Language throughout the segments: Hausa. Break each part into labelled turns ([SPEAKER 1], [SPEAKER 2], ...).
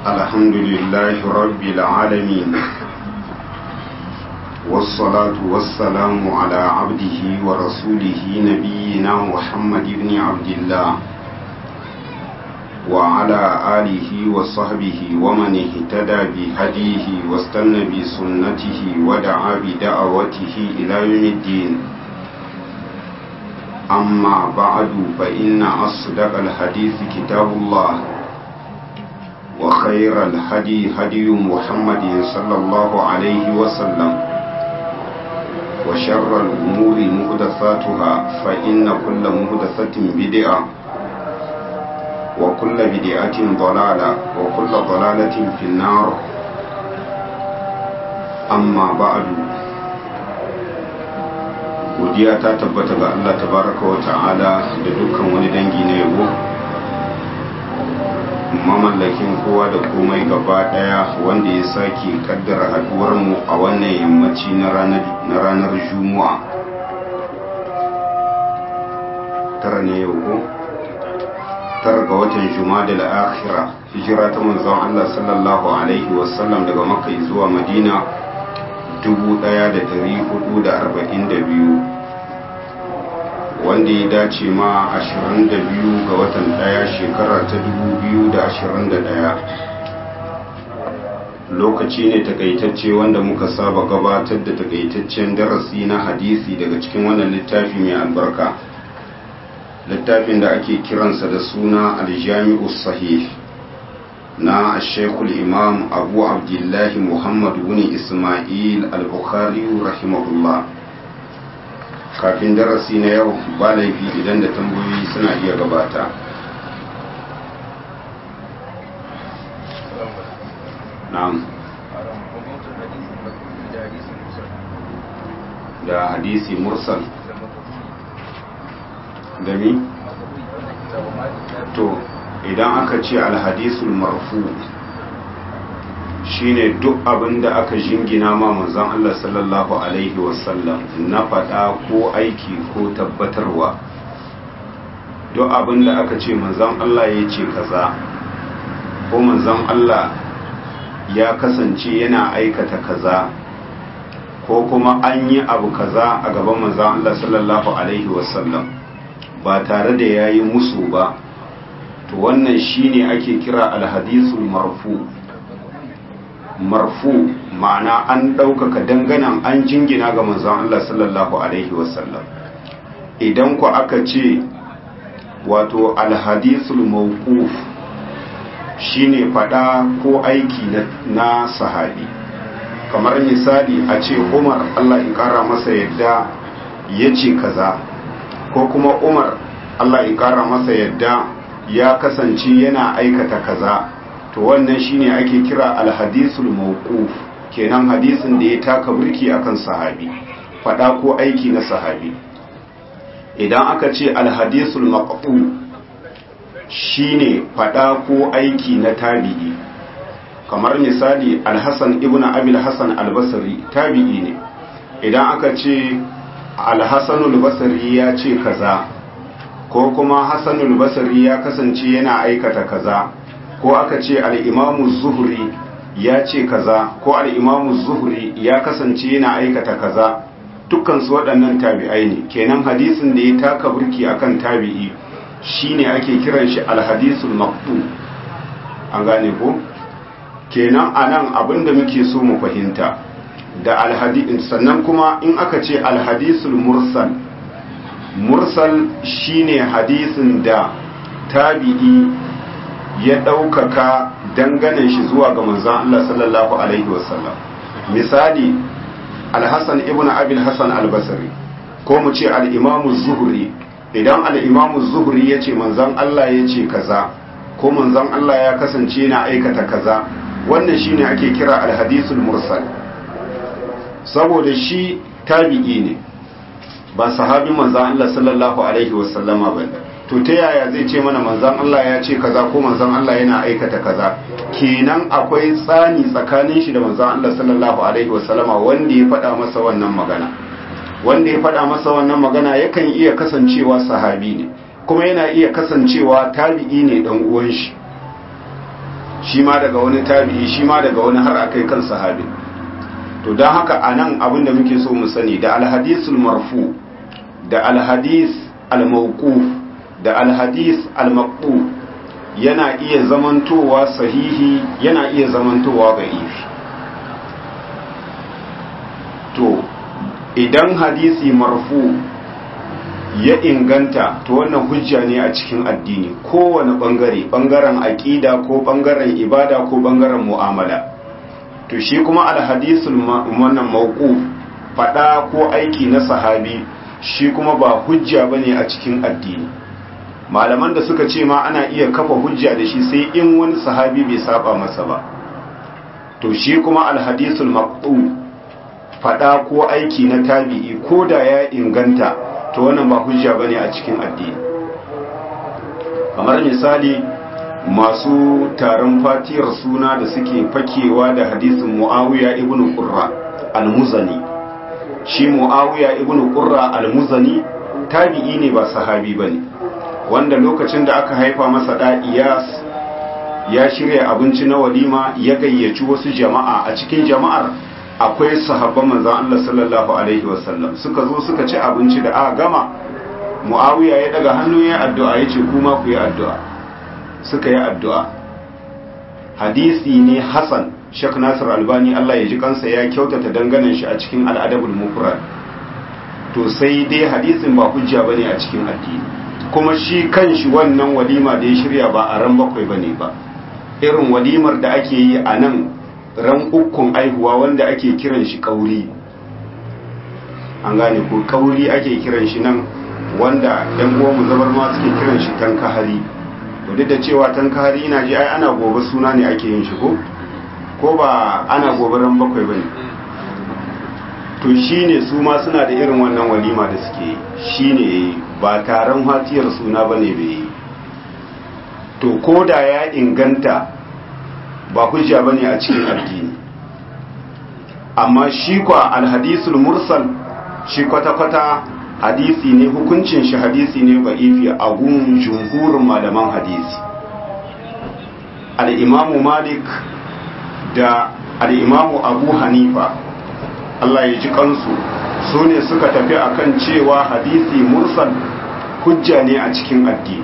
[SPEAKER 1] الحمد لله رب العالمين والصلاة والسلام على عبده ورسوله نبينا محمد بن عبد الله وعلى آله وصحبه ومن اهتدى بهديه واستنى بسنته ودعا بدعوته إلى يوم الدين أما بعد فإن أصدق الحديث كتاب الله وخير الهدي هدي محمد صلى الله عليه وسلم وشر الأمور مهدثاتها فإن كل مهدثة بدعة وكل بدعة ضلالة وكل ضلالة في النار أما بعد godiya ta tabbata ga Allah tabaraka wa ta'ala da dukkan wani dangi na yabo mamallakin kowa da komai gaba daya wanda ya sake kaddara haduwar mu a wannan yammaci na ranar juma'a tara ne yau ko tara ga watan juma'a da akhira hijira ta manzon Allah sallallahu alaihi wasallam daga makka zuwa madina 1442 wanda ya dace ma 22 ga watan daya shekara ta 2021 lokaci ne takaitacce wanda muka saba gabatar da takaitaccen darasi na hadisi daga cikin wannan littafi mai albarka littafin da ake kiransa da suna aljami'u sahih na shekul imam abu abdullahi muhammad wuni ismail al-bukhari rahimahullah kafin darasi na yau ba laifi idan da tambayoyi suna iya gabata na'am da hadisi mursal da mi to idan aka ce alhadisul marfu shine duk abin da aka jingina ma manzon Allah sallallahu alaihi wasallam na faɗa ko aiki ko tabbatarwa duk abin da aka ce manzon Allah ya ce kaza ko manzon Allah ya kasance yana aikata kaza ko kuma an yi abu kaza a gaban manzon Allah sallallahu alaihi wasallam ba tare da yayi musu ba to wannan shine ake kira alhadisul marfu marfu ma'ana an ɗaukaka danganan an jingina ga manzon Allah sallallahu alaihi wasallam idan ku aka ce wato alhadisul mawquf shine fada ko aiki na sahabi kamar misali a ce Umar Allah ya kara masa yadda ya ce kaza ko kuma Umar Allah ya kara masa yadda ya kasance yana aikata kaza to wannan shine ake kira alhadisul mawquf kenan hadisin da ya taka burki akan sahabi fada ko aiki na sahabi idan aka ce alhadisul maqtu shine fada ko aiki na tabi'i kamar misali alhasan ibnu abil hasan albasri tabi'i ne idan aka ce alhasanul basri ya ce kaza ko kuma hasanul basri ya kasance yana aikata kaza ko aka ce al'imamu zuhuri ya ce kaza ko al'imamu zuhuri ya kasance yana aikata kaza dukkansu waɗannan tabi'ai ne kenan hadisin da ya taka burki akan tabi'i shine ake kiran shi alhadisul maqtu an gane ko kenan anan abinda muke so mu fahimta da alhadin sannan kuma in aka ce alhadisul mursal mursal shine hadisin da tabi'i ya ɗaukaka danganan shi zuwa ga manzan Allah sallallahu Alaihi wasallam misali alhassan ibn abil hassan albasari ko mu ce al'imamu zuhuri idan al'imamu zuhuri ya ce manzan Allah ya ce kaza ko manzan Allah ya kasance na aikata kaza wannan shi ne ake kira alhadisul mursal saboda shi tabi'i ne ba sahabin manzan Allah sallallahu Alaihi wasallama ba ne to ta yaya zai ce mana manzan Allah ya ce kaza ko manzan Allah yana aikata kaza kenan akwai tsani tsakanin shi da manzan Allah sallallahu alaihi wasallama wanda ya faɗa masa wannan magana wanda ya faɗa masa wannan magana yakan iya kasancewa sahabi ne kuma yana iya kasancewa tabi'i ne dan uwan shi shi ma daga wani tabi'i shi ma daga wani har akai kan sahabi to don haka anan abin da muke so mu sani da alhadisul marfu da alhadis almawquf da alhadis almaqbu yana iya zamantowa sahihi yana iya zamantowa da'ifi to idan hadisi marfu ya inganta to wannan hujja ne a cikin addini kowane bangare bangaren aqida ko bangaren ibada ko bangaren mu'amala to shi kuma alhadisul wannan mawquf fada ko aiki na sahabi shi kuma ba hujja bane a cikin addini malaman da suka ce ma ana iya kafa hujja da shi sai in wani sahabi bai saba masa ba to shi kuma alhadisul maqtu fada ko aiki na tabi'i ko da ya inganta to wannan ba hujja bane a cikin addini kamar misali masu taron fatiyar suna da suke fakewa da hadisin muawiya ibn qurra al-muzani shi muawiya ibn qurra al-muzani tabi'i ne ba sahabi bane wanda lokacin da aka haifa masa da iyas ya shirya abinci na walima ya gayyaci wasu jama'a a cikin jama'ar akwai sahabban manzon Allah sallallahu alaihi wasallam suka zo suka ci abinci da aka gama Muawiya ya daga hannu ya addu'a yace kuma ku yi addu'a suka yi addu'a hadisi ne Hassan Sheikh Nasir Albani Allah ya ji kansa ya kyautata danganan shi a cikin Al-Adabul Mufrad to sai dai hadisin ba hujja bane a cikin addini kuma shi kanshi wannan walima da ya shirya ba a ran bakwai bane ba irin walimar da ake yi a nan ran ukun aihuwa wanda ake kiran shi kauri an gane ko kauri ake kiran shi nan wanda yan mu zabar ma suke kiran shi tankahari to duk da cewa tankahari ina ji ai ana gobe suna ne ake yin shi ko ko ba ana gobe ran bakwai bane to shine su ma suna da irin wannan walima da suke shine ba taron hatiyar suna bane bai to ko da ya inganta ba hujja bane a cikin addini amma shi kwa alhadisul mursal shi kwata-kwata hadisi ne hukuncin shi hadisi ne ba ifi a gun jumhurin malaman hadisi al'imamu malik da al'imamu abu hanifa Allah ya ji kansu su ne suka tafi akan cewa hadisi mursal hujja ne a cikin addini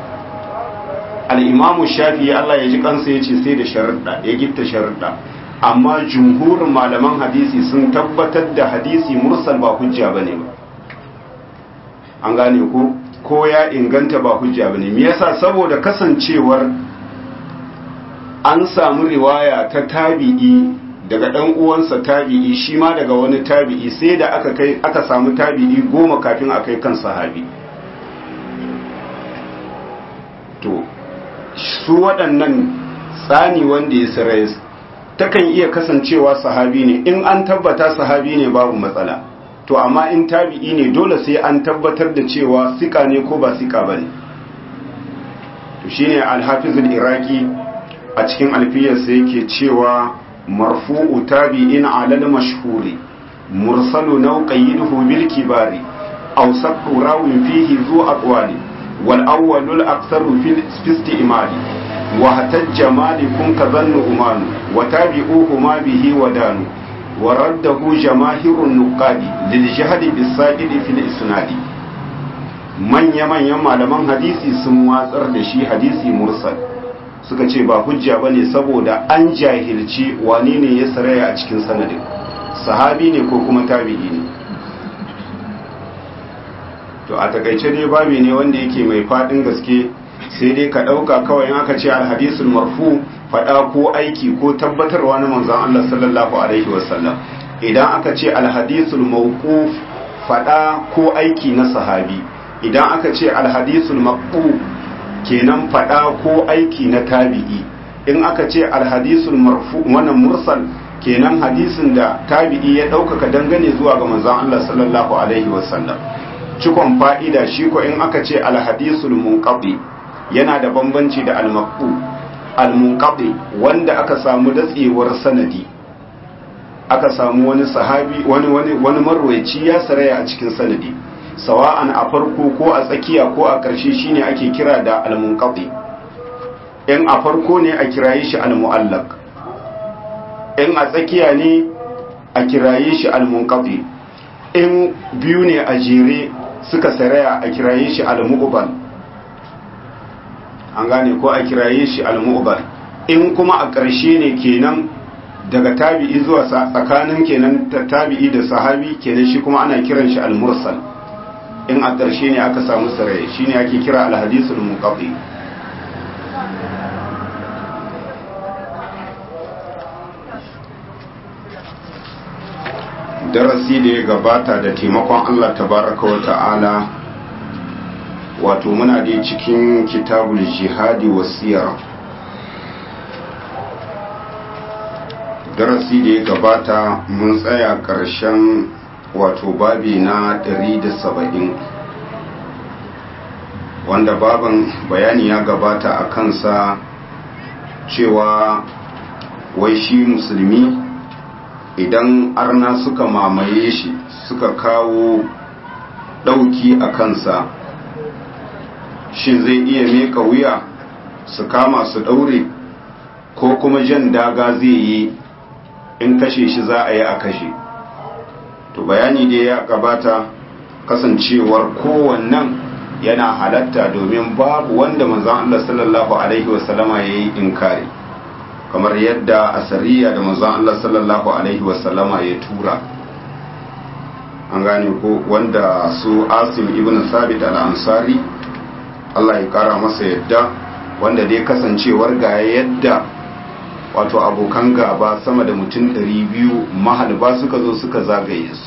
[SPEAKER 1] al'imamu shafi Allah ya ji kansa ya ce sai da sharaɗa ya gitta sharaɗa amma jumhurin malaman hadisi sun tabbatar da hadisi mursal ba hujja ba ne ba an gane ko ko ya inganta ba hujja ba ne me yasa saboda kasancewar an samu riwaya ta tabi'i daga ɗan uwansa tabi'i shi ma daga wani tabi'i sai da aka kai aka samu tabi'i goma kafin a kai kan sahabi to su waɗannan tsani wanda ya sirais takan iya kasancewa sahabi ne in an tabbata sahabi ne babu matsala to amma in tabi'i ne dole sai an tabbatar da cewa sika ne ko ba sika ba ne to shine alhafizul iraki a cikin alfiyarsa yake cewa marfu'u tabi'in alal mashhuri mursalu naw qayyiduhu bil kibari aw saqu rawin fihi zu aqwali wal awwalul aktharu fil istimali wa hatajja malikun kadhannu umanu wa tabi'uhu ma bihi wadanu wa raddahu jamaahirun nuqadi lil jahdi bis saqidi fil isnadi manya manyan malaman hadisi sun watsar da shi hadisi mursal suka ce ba hujja bane saboda an jahilci wane ne ya saraya a cikin sanadin sahabi ne ko kuma tabi'i ne to a takaice dai babi ne wanda yake mai fadin gaske sai dai ka dauka kawai in aka ce alhadisul marfu fada ko aiki ko tabbatarwa na manzon Allah sallallahu alaihi wasallam idan aka ce alhadisul mawquf fada ko aiki na sahabi idan aka ce alhadisul maqbu kenan fada ko aiki na tabi'i in aka ce alhadisul marfu wannan mursal kenan hadisin da tabi'i ya ɗaukaka dangane zuwa ga manzon Allah sallallahu alaihi wasallam cikon fa'ida shi ko in aka ce alhadisul munqati yana da bambanci da almaqbu almunqati wanda aka samu datsewar sanadi aka samu wani sahabi wani wani wani marwayi ya saraya a cikin sanadi sawa'an a farko ko a tsakiya ko a ƙarshe shine ake kira da almunqati in a farko ne a kiraye shi al-mu'allaq in a tsakiya ne a kiraye shi al-munqati in biyu ne a jere suka saraya a kiraye shi al-mu'bal an gane ko a kiraye shi al-mu'bal in kuma a ƙarshe ne kenan daga tabi'i zuwa tsakanin kenan tabi'i da sahabi kenan shi kuma ana kiran shi al-mursal in a ƙarshe ne aka samu saraya shine ake kira al-hadithul munqati darasi da ya gabata da taimakon Allah tabaraka wa ta'ala wato muna dai cikin kitabul jihadi wasiyar darasi da ya gabata mun tsaya ƙarshen wato babi na 170 wanda baban bayani ya gabata a kansa cewa wai shi musulmi idan arna suka mamaye shi suka kawo ɗauki a kansa shi zai iya meka wuya su kama su ɗaure ko kuma jan daga zai yi in kashe shi za a yi a kashe to bayani da ya gabata kasancewar kowannan yana halatta domin babu wanda manzan Allah sallallahu Alaihi wasallama ya yi inkari kamar yadda asariya da manzon Allah sallallahu alaihi wasallama ya tura an gane ko wanda su Asim ibn Sabit al-Ansari Allah ya kara masa yadda wanda dai kasancewar ga yadda wato abokan gaba sama da mutum 200 mahalba suka zo suka zagaye su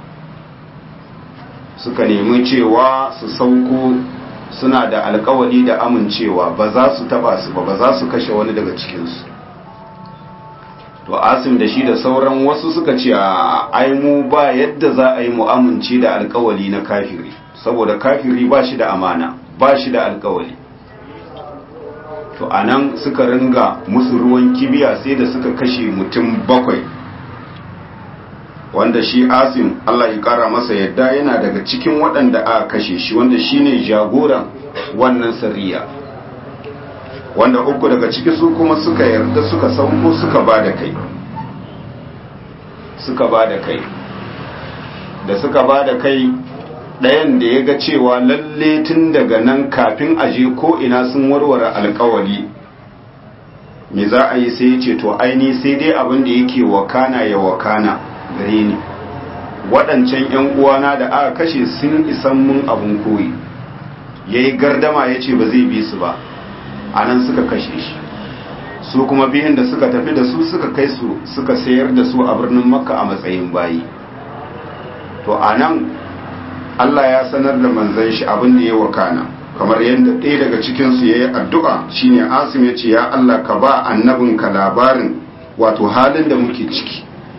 [SPEAKER 1] suka nemi cewa su sauko suna da alkawari da amincewa ba za su taba su ba ba za su kashe wani daga cikinsu to asim da shi da sauran wasu suka ce a aimu ba yadda za a yi mu amince da alkawali na kafiri saboda kafiri ba shi da amana ba shi da alkawali to a nan suka ringa musu ruwan kibiya sai da suka kashe mutum bakwai wanda shi asim allah ya kara masa yadda yana daga cikin waɗanda aka kashe shi wanda shine jagoran wannan sariya wanda uku daga ciki su kuma suka yarda suka sauko suka ba da kai suka ba da kai da suka ba da kai ɗayan da ya ga cewa lalle tun daga nan kafin aje ko ina sun warware alkawali me za a yi sai ya ce to aini sai dai abin da yake wakana ya wakana gare ni waɗancan 'yan uwana da aka kashe sun isan mun abin koyi ya yi gardama ya ce ba zai bi su ba a nan suka kashe shi su kuma biyun da suka tafi da su suka kai su suka sayar da su a birnin makka a matsayin bayi to a nan allah ya sanar da manzan shi abin da ya wakana kamar yadda ɗaya daga cikinsu ya yi addu'a shine asim ya ce ya allah ka ba annabinka labarin wato halin da muke ciki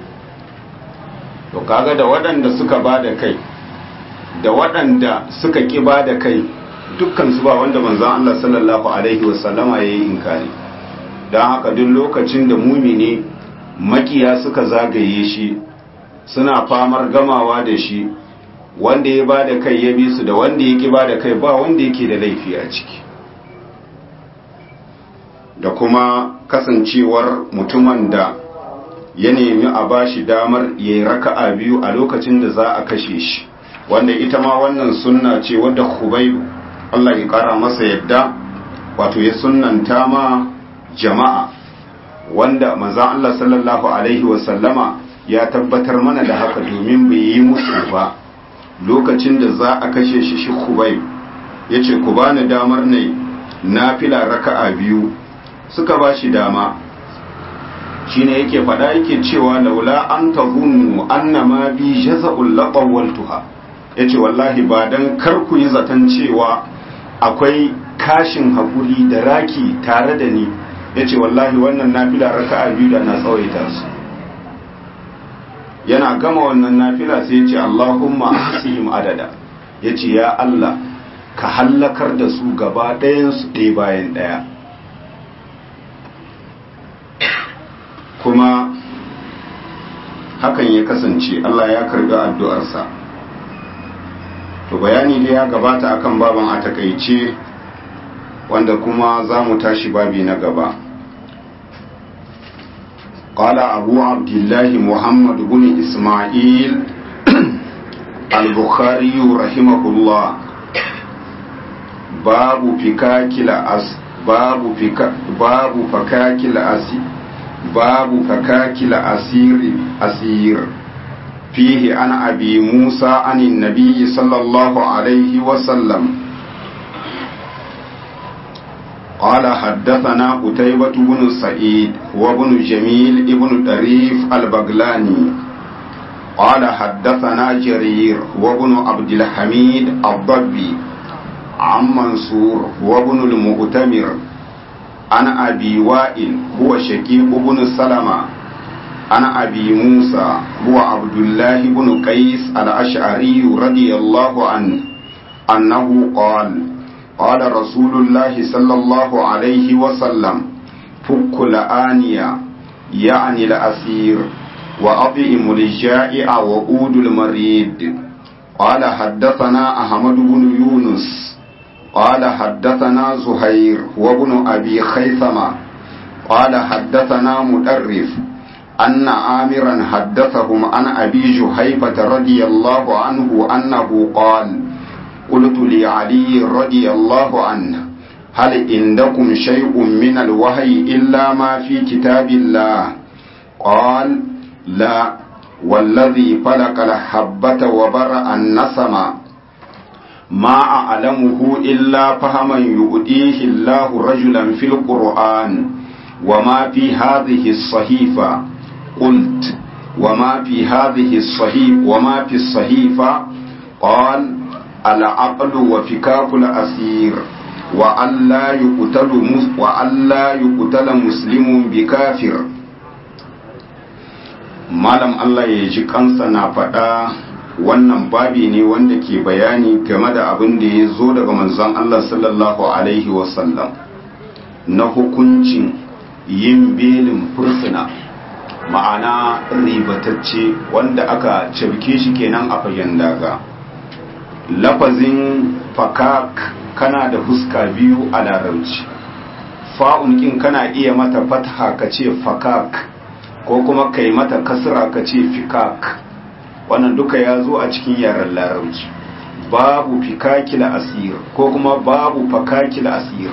[SPEAKER 1] to kaga da waɗanda suka ba da kai da waɗanda suka ƙi ba da kai dukkan su ba wanda manzan Allah sallallahu Alaihi wasallama ya yi inkari don haka duk lokacin da mumini makiya suka zagaye shi suna famar gamawa da shi wanda ya ba da kai ya bi su da wanda ya ki ba da kai ba wanda yake da laifi a ciki da kuma kasancewar mutumin da ya nemi a ba shi damar ya yi raka'a biyu a lokacin da za a kashe shi wanda ita ma wannan sunna ce wadda hubaibu Allah ya kara masa yadda wato ya sunnanta ma jama'a wanda manzan Allah sallallahu alaihi wasallama ya tabbatar mana da haka domin bai yi musu ba lokacin da za a kashe shi shi kubai ya ce ku bani damar ne na fila raka'a biyu suka ba shi dama shine yake faɗa yake cewa laula an tazunnu annama bi jaza'ul laqawaltuha yace wallahi ba dan kar ku yi zaton cewa akwai kashin hakuri da raki tare da ni yace wallahi wannan nafila raka'a biyu da na tsawaita su yana gama wannan nafila sai yace Allahumma ahsihim adada yace ya Allah ka hallakar da su gaba ɗayan su ɗaya bayan ɗaya kuma hakan ya kasance Allah ya karbi addu'arsa to bayani da ya gabata akan baban a takaice wanda kuma za mu tashi babi na gaba قال أبو عبد الله محمد بن إسماعيل البخاري رحمه الله باب فكاك الأس باب فكا باب فكاك الأسير باب فكاك الأسير أسير فيه عن أبي موسى عن النبي صلى الله عليه وسلم قال حدثنا قتيبة بن سعيد وابن جميل ابن طريف البغلاني قال حدثنا جرير وابن عبد الحميد الضبي عن منصور وابن المؤتمر عن أبي وائل هو شقيق بن سلمة عن أبي موسى هو عبد الله بن قيس الأشعري رضي الله عنه أنه قال قال رسول الله صلى الله عليه وسلم فك الآنية يعني الأسير وأطعم الجائع وأود المريد قال حدثنا أحمد بن يونس قال حدثنا زهير وابن أبي خيثمة قال حدثنا مدرف أن آمرا حدثهم عن أبي جهيفة رضي الله عنه أنه قال قلت لعلي رضي الله عنه هل عندكم شيء من الوحي إلا ما في كتاب الله قال لا والذي فلق الحبة وبرأ النسم ما أعلمه إلا فهما يؤديه الله رجلا في القرآن وما في هذه الصحيفة قلت وما في هذه الصحيفة وما في الصحيفة قال العقل وفكاك الأسير وألا يقتل وألا يقتل مسلم بكافر malam Allah ya ji kansa na faɗa wannan babi ne wanda ke bayani game da abin da ya zo daga manzon Allah sallallahu alaihi wasallam na hukuncin yin belin fursuna ma'ana ribatacce wanda aka cabke shi kenan a fagen daga lafazin fakak kana da fuska biyu a larabci fa'un kin kana iya mata fatha ka ce fakak ko kuma kai mata kasra ka ce fikak wannan duka ya zo a cikin yaren larabci babu fikakil asir ko kuma babu fakakil asir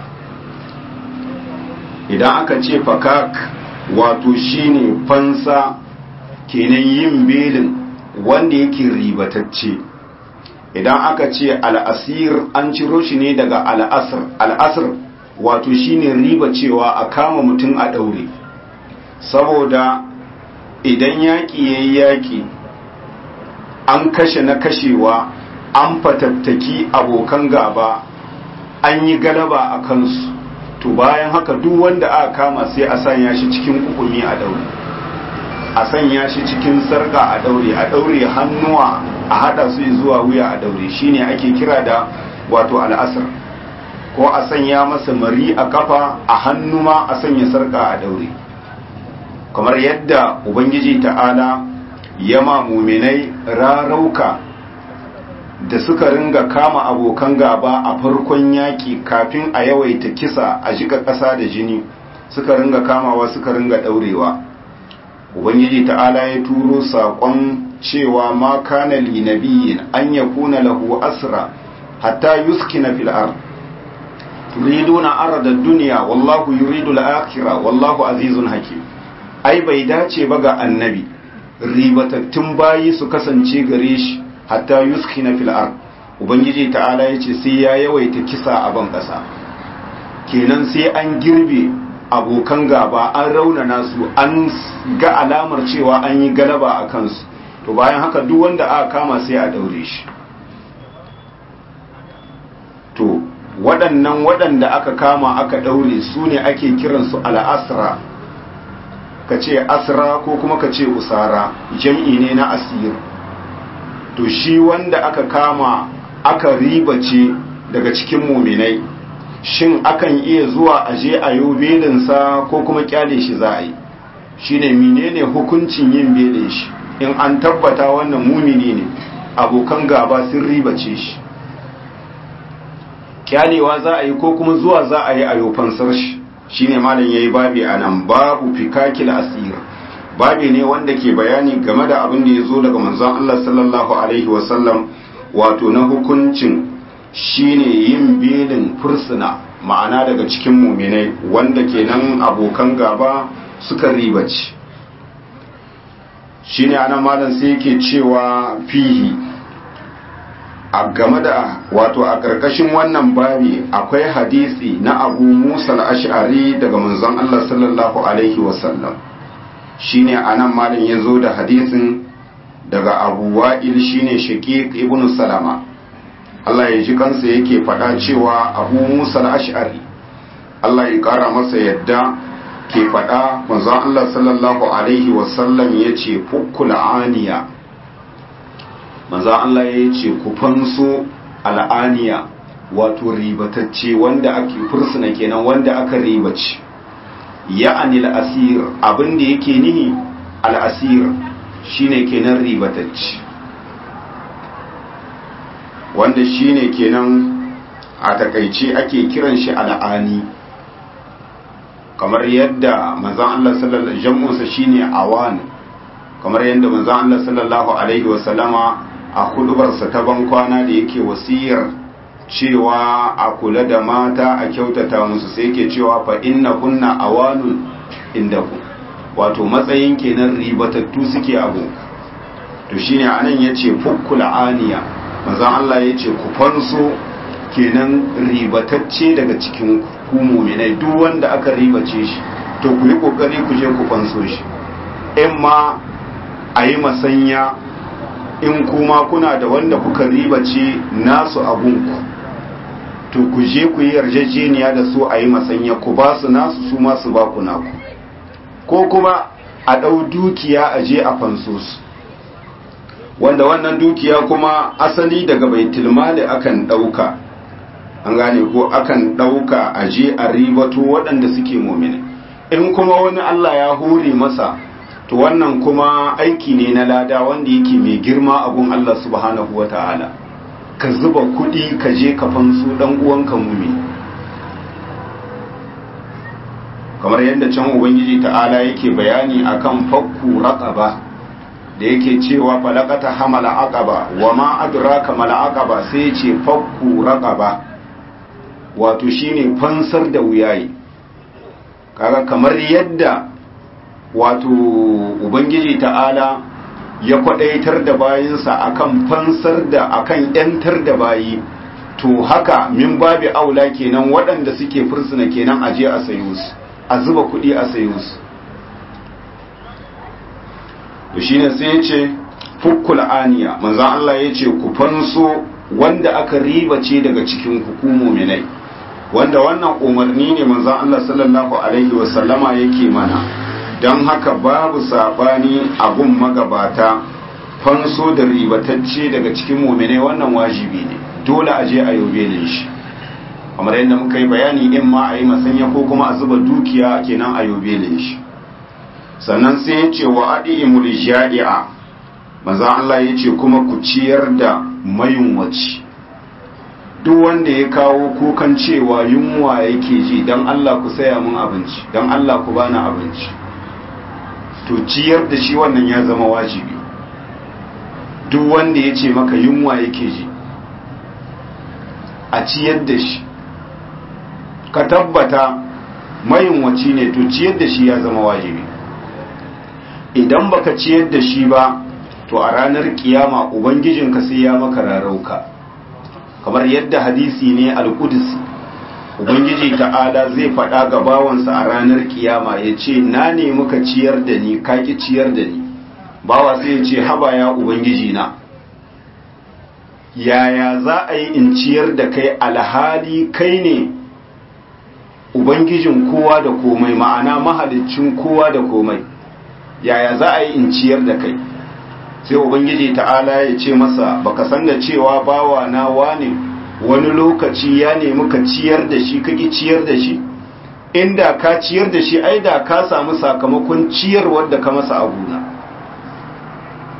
[SPEAKER 1] idan aka ce fakak wato shine fansa kenan yin belin wanda yake ribatacce idan aka ce al'asir an ciro shi ne daga al'asir al'asir wato shine riba cewa a kama mutum a ɗaure saboda idan yaƙi ya yi yaƙi an kashe na kashewa an fatattaki abokan gaba an yi galaba a kansu to bayan haka duk wanda aka kama sai a sanya shi cikin kukumi a daure a sanya shi cikin sarka a daure a daure hannuwa a hada su zuwa wuya a daure shine ake kira da wato al'asar ko a sanya masa mari a kafa a hannu ma a sanya sarka a daure kamar yadda ubangiji ta'ala ya ma muminai rarauka da suka ringa kama abokan gaba a farkon yaƙi kafin a yawaita kisa a shiga ƙasa da jini suka ringa kamawa suka ringa ɗaurewa ubangiji ta'ala ya turo saƙon cewa ma kana li nabiyyin an yakuna lahu asra hatta yuskina fil ard turiduna arada dunya wallahu yuridu al-akhirah wallahu azizun hakim ai bai dace ba ga annabi ribatattun bayi su kasance gare shi hatta yuskina fil ard ubangiji ta'ala yace sai ya yawaita kisa a ban kasa kenan sai an girbe abokan gaba an raunana su an ga alamar cewa an yi galaba a kansu to bayan haka duk wanda aka kama sai a daure shi to waɗannan waɗanda aka kama aka daure su ne ake kiransu al'asra ka ce asra ko kuma ka ce usara jam'i ne na asir to shi wanda aka kama aka ribace daga cikin muminai shin akan iya zuwa aje a yau belinsa ko kuma kyale shi za a yi shi ne menene hukuncin yin belin shi in an tabbata wannan mumini ne abokan gaba sun ribace shi kyalewa za a yi ko kuma zuwa za a yi a fansar shi shine malam yayi babi anan babu fikakil asir babi ne wanda ke bayani game da abin da ya zo daga manzon Allah sallallahu alaihi wasallam wato na hukuncin shine yin belin fursuna ma'ana daga cikin muminai wanda kenan abokan gaba suka ribaci shine anan malam sai yake cewa fihi a game da wato a ƙarƙashin wannan babi akwai hadisi na abu musa al-ash'ari daga manzon Allah sallallahu alaihi wasallam shine anan malam ya zo da hadisin daga abu wa'il shine shaqiq ibn salama Allah ya ji kansa yake faɗa cewa abu musa al-ash'ari Allah ya ƙara masa yadda ke faɗa manzon Allah sallallahu alaihi wasallam ya ce fukkul aniya manzon Allah ya ce ku fanso al'aniya wato ribatacce wanda ake fursuna kenan wanda aka ribace ya'ani al'asir abin da yake nihi al'asir shine kenan ribatacce wanda shine kenan a takaice ake kiran shi al'ani kamar yadda manzon Allah sallallahu jam'unsa shine awan kamar yadda manzon Allah sallallahu alaihi wasallama a hudubarsa ta ban kwana da yake wasiyar cewa a kula da mata a kyautata musu sai yake cewa fa inna kunna awanun indakum wato matsayin kenan ribatattu suke abu to shine anan yace fukkul aniya manzon Allah yace ku fanso kenan ribatacce daga cikin ku mu'minai duk wanda aka ribace shi to ku yi kokari ku je ku fanso shi in ma a yi masanya in kuma kuna da wanda kuka ribace nasu abunku to ku je ku yi yarjejeniya da su a yi masanya ku ba su nasu su masu ba ku naku ko kuma a ɗau dukiya a je a fanso su wanda wannan dukiya kuma asali daga baitul mali akan ɗauka an gane ko akan ɗauka a je a ribato waɗanda suke momine in kuma wani Allah ya hore masa to wannan kuma aiki ne na lada wanda yake mai girma a gun Allah subhanahu wa ta'ala ka zuba kuɗi ka je ka fansu ɗan uwanka mumi kamar yadda can ubangiji ta'ala yake bayani akan fakku raqaba da yake cewa falaqata hamala aqaba wa ma adraka mal aqaba sai ce fakku raqaba wato shine fansar da wuyayi kaga kamar yadda wato ubangiji ta'ala ya kwadaitar da bayinsa akan fansar da akan yantar da bayi to haka min babi aula kenan waɗanda suke fursuna kenan aje a sayo su a zuba kuɗi a sayo su to shine sai ya ce fukkul aniya manzon Allah ya ce ku fanso wanda aka ribace daga cikin hukumu minai wanda wannan umarni ne manzon Allah sallallahu alaihi wasallama yake mana don haka babu sabani abun magabata fanso da ribatacce daga cikin muminai wannan wajibi ne dole a je a yobe ne shi kamar yadda muka yi bayani in ma a yi masanya ko kuma a zuba dukiya kenan a yobe ne shi sannan sai ya ce wa adi imul jadi'a maza Allah ya ce kuma ku ciyar da mayunwaci duk wanda ya kawo kukan cewa yunwa yake ji don Allah ku saya mun abinci don Allah ku bani abinci to ciyar da shi wannan ya zama wajibi duk wanda ya ce maka yunwa yake ji a ciyar da shi ka tabbata mayunwaci ne to ciyar da shi ya zama wajibi idan baka ciyar da shi ba to a ranar kiyama ubangijinka sai ya maka rarauka kamar yadda hadisi ne al-qudsi ubangiji ta'ala zai faɗa ga bawansa a ranar kiyama ya ce na ne muka ciyar da ni kaki ciyar da ni bawa sai ya ce haba ya ubangiji na yaya za a yi in ciyar da kai alhali kai ne ubangijin kowa da komai ma'ana mahalicin kowa da komai yaya za a yi in ciyar da kai sai ubangiji ta'ala ya ce masa baka san da cewa bawa na wane wani lokaci ya nemi ka ciyar da shi kaki ciyar da shi inda ka ciyar da shi ai da ka samu sakamakon ciyarwar da ka masa a gona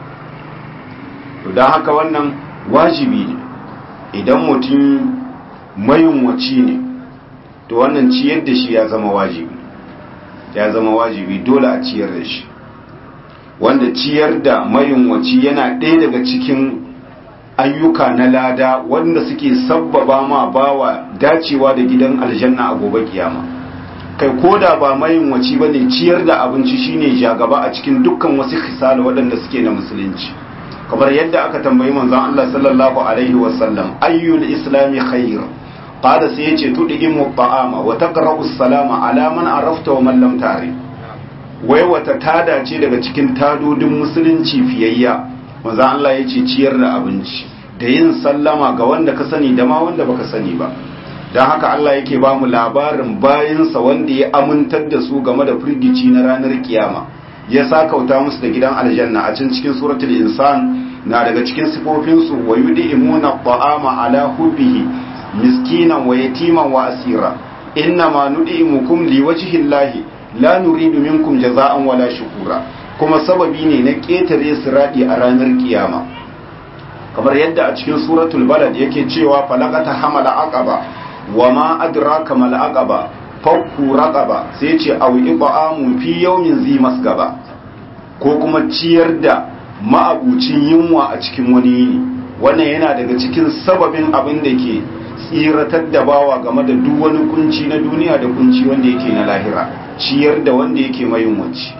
[SPEAKER 1] don haka wannan wajibi ne idan mutum mayunwaci ne to wannan ciyar da shi ya zama wajibi ya zama wajibi dole a ciyar da shi wanda ciyar da mayunwaci yana ɗaya daga cikin ayyuka na lada wanda suke sabbaba ma bawa dacewa da gidan aljanna a gobe kiyama kai koda ba mayunwaci bane ciyar da abinci shine jagaba a cikin dukkan wasu khisal waɗanda suke na musulunci kamar yadda aka tambayi manzon Allah sallallahu alaihi wasallam ayyul islami khair qala sai yace tudimu ta'ama wa taqra'u salama ala man arafta wa man lam ta'rif wai wata tada ce daga cikin tadodin musulunci fiyayya manzon Allah yace ciyar da abinci da yin sallama ga wanda ka sani da ma wanda baka sani ba don haka Allah yake ba mu labarin bayansa wanda ya amintar da su game da firgici na ranar kiyama ya sakauta musu da gidan aljanna a can cikin suratul insan na daga cikin sifofinsu wa yud'imuna ta'ama ala hubbihi miskinan wa yatiman wa asira inna ma nud'imukum liwajhi llahi la nuridu minkum jaza'an wala shukura kuma sababi ne na ketare siradi a ranar kiyama kamar yadda a cikin suratul balad yake cewa falaqata hamala aqaba wa ma adraka mal aqaba fakku raqaba sai ce aw ibaamu fi yawmin zi masgaba ko kuma ciyar da ma'abucin yunwa a cikin wani yini wannan yana daga cikin sababin abin da ke tsiratar da bawa game da duk wani kunci na duniya da kunci wanda yake na lahira ciyar da wanda yake mayunwaci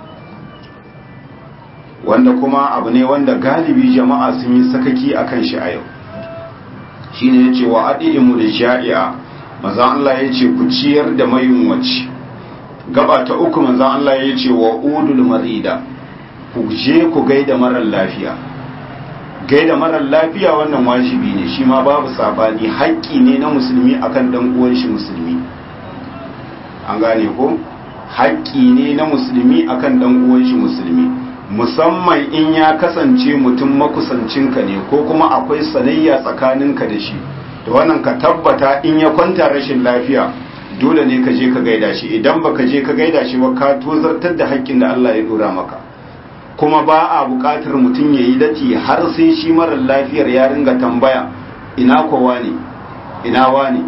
[SPEAKER 1] wanda kuma abu ne wanda galibi jama'a sun yi sakaki akan shi a yau shine yace wa adimu da sha'i'a manzon Allah yace ku ciyar da mayunwaci gaba ta uku manzon Allah yace wa udul marida ku je ku gaida marar lafiya gaida marar lafiya wannan wajibi ne shi ma babu sabani haƙƙi ne na musulmi akan dan uwan shi musulmi an gane ko haƙƙi ne na musulmi akan dan uwan shi musulmi musamman in ya kasance mutum makusancinka ne ko kuma akwai sanayya tsakaninka da shi da wannan ka tabbata in ya kwanta rashin lafiya dole ne ka je ka gaida shi idan baka je ka gaida shi ba ka tozartar da haƙƙin da Allah ya dora maka kuma ba a buƙatar mutum ya yi dati har sai shi marar lafiyar ya ringa tambaya ina kowa ne ina wani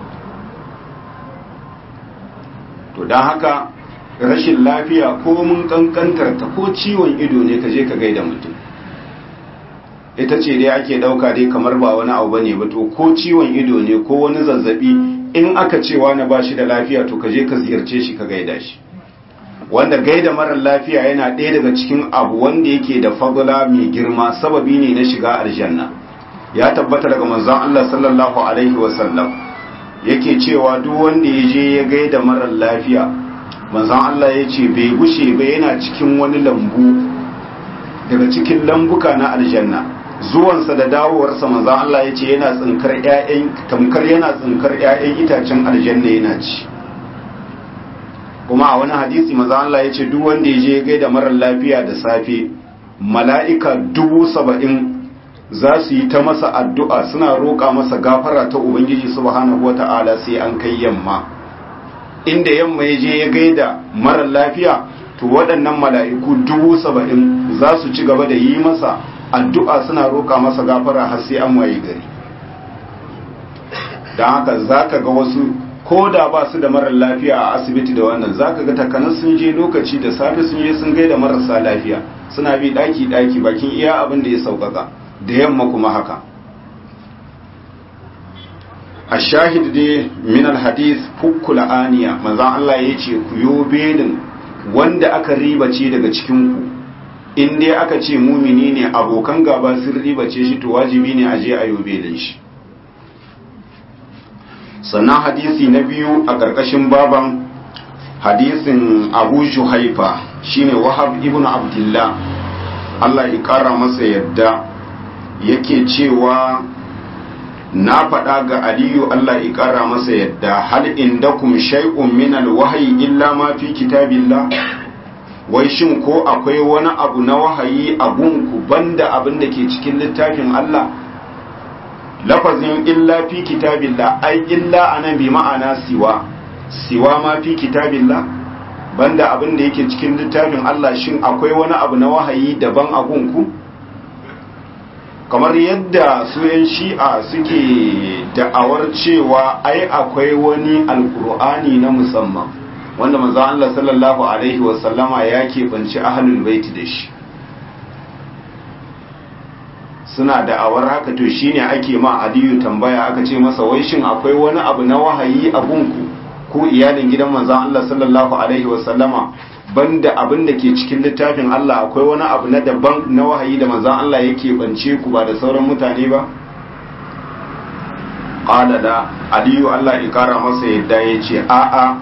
[SPEAKER 1] to don haka rashin lafiya ko mun kankantar ta ko ciwon ido ne ka je ka gaida mutum ita ce dai ake dauka dai kamar ba wani abu bane ba to ko ciwon ido ne ko wani zazzabi in aka ce wani ba shi da lafiya to ka je ka ziyarce shi ka gaida shi wanda gaida marar lafiya yana ɗaya daga cikin abu wanda yake da fadla mai girma sababi ne na shiga aljanna ya tabbata daga manzon Allah sallallahu alaihi wasallam yake cewa duk wanda ya je ya gaida marar lafiya manzon Allah ya ce bai gushe ba yana cikin wani lambu daga cikin lambuka na aljanna zuwansa da dawowarsa manzon Allah ya ce yana tsinkar ƴaƴan tamkar yana tsinkar ƴaƴan itacen aljanna yana ci kuma a wani hadisi manzon Allah ya ce duk wanda ya je ya gaida marar lafiya da safe mala'ika dubu saba'in za su yi ta masa addu'a suna roƙa masa gafara ta Ubangiji subhanahu wata'ala sai an kai yamma inda yamma ya je ya gaida marar lafiya to waɗannan mala'iku dubu saba'in za su ci gaba da yi masa addu'a suna roƙa masa gafara har sai an waye gari don haka za ka ga wasu ko da ba su da marar lafiya a asibiti da wannan za ka ga takanar sun je lokaci da safe sun je sun gaida marasa lafiya suna bi ɗaki-ɗaki bakin iya abin da ya sauƙaƙa da yamma kuma haka a shahid dai min alhadis fukkula aniya manzan Allah ya ce ku yo belin wanda aka ribace daga cikinku in dai aka ce mumini ne abokan gaba sun ribace shi to wajibi ne a je a yo belin shi sannan hadisi na biyu a ƙarƙashin baban hadisin abu shuhaifa shine wahab ibn abdullah Allah ya ƙara masa yadda yake cewa na faɗa ga aliyu Allah ya ƙara masa yadda hal indakum shay'un min alwahyi illa ma fi kitabillah wai shin ko akwai wani abu na wahayi a gunku banda abin da ke cikin littafin Allah lafazin illa fi kitabillah ai illa anan bi ma'ana siwa siwa ma fi kitabillah banda abin da yake cikin littafin Allah shin akwai wani abu na wahayi daban a gunku kamar yadda su yan shi'a suke da'awar cewa ai akwai wani alkur'ani na musamman wanda manzo Allah sallallahu alaihi wasallama ya keɓanci ahlul baiti da shi suna da'awar haka to shine ake ma aliyu tambaya aka ce masa wai shin akwai wani abu na wahayi a gunku ko iyalin gidan manzon Allah sallallahu alaihi wasallama banda abin da ke cikin littafin Allah akwai wani abu na daban na wahayi da manzon Allah yake bance ku ba da sauran mutane ba qala da aliyu Allah ya kara masa yadda yace a a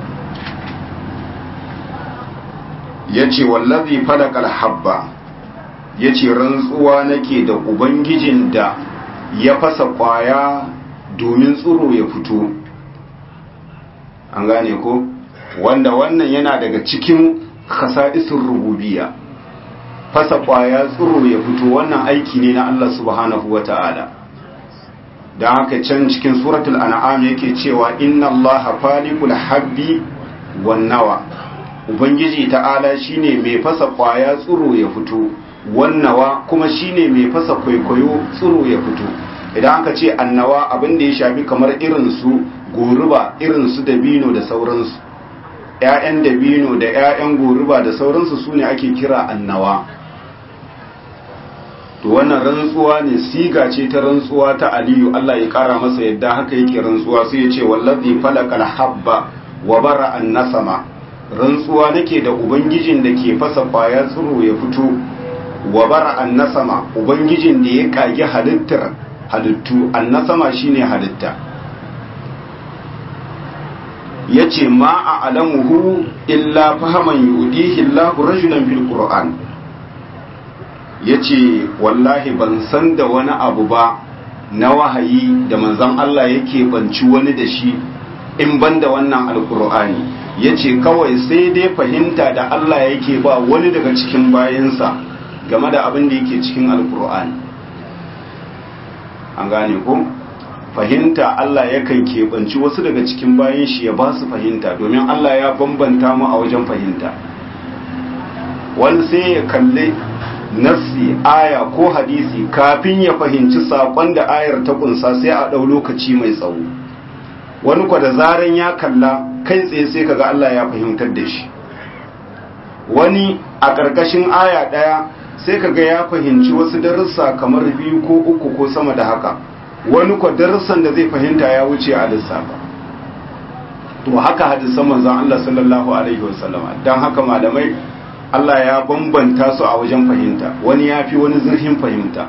[SPEAKER 1] yace wallazi falaqal habba yace rantsuwa nake da ubangijin da ya fasa kwaya domin tsiro ya fito an gane ko wanda wannan yana daga cikin khasa'isun rububiyya fasa kwaya tsiro ya fito wannan aiki ne na Allah subhanahu wata'ala don haka can cikin suratul an'am yake cewa inna allaha falikul habbi wan nawa ubangiji ta'ala shine mai fasa kwaya tsiro ya fito wannawa kuma shine mai fasa kwaikwayo tsiro ya fito idan aka ce annawa abin da ya shafi kamar irin su goruba irin su dabino da sauransu ‘ya'yan dabino da ‘ya'yan goruba da sauransu su ne ake kira annawa to wannan rantsuwa ne siga ce ta rantsuwa ta aliyu Allah ya kara masa yadda haka yake rantsuwa sai ya ce wallazi falakal habba wa bara an nasama rantsuwa nake da ubangijin da ke fasa kwaya tsiro ya fito wa bara an nasama ubangijin da ya kage halittar halittu an nasama shine halitta ya ce ma a alamuhu illa fahaman yudihi Allahu rajulan fil Qur'an ya ce wallahi ban san da wani abu ba na wahayi da manzon Allah yake banci wani da shi in ban da wannan alkur'ani ya ce kawai sai dai fahimta da Allah yake ba wani daga cikin bayansa game da abin da yake cikin alkur'ani an gane ko? fahimta Allah yakan keɓanci wasu daga cikin bayan shi ya ba su fahimta domin Allah ya bambanta mu a wajen fahimta wani sai ya kalli nassi aya ko hadisi kafin ya fahimci saƙon da ayar ta kunsa sai a ɗau lokaci mai tsawo wani kwa da zaran ya kalla kai tsaye sai kaga Allah ya fahimtar da shi wani a ƙarƙashin aya ɗaya sai kaga ya fahimci wasu darussa kamar biyu ko uku ko sama da haka wani kwa darussan da zai fahimta ya wuce a lissafa to haka hadisan manzon Allah sallallahu alaihi wasallama dan haka malamai Allah ya bambanta su a wajen fahimta wani ya fi wani zurfin fahimta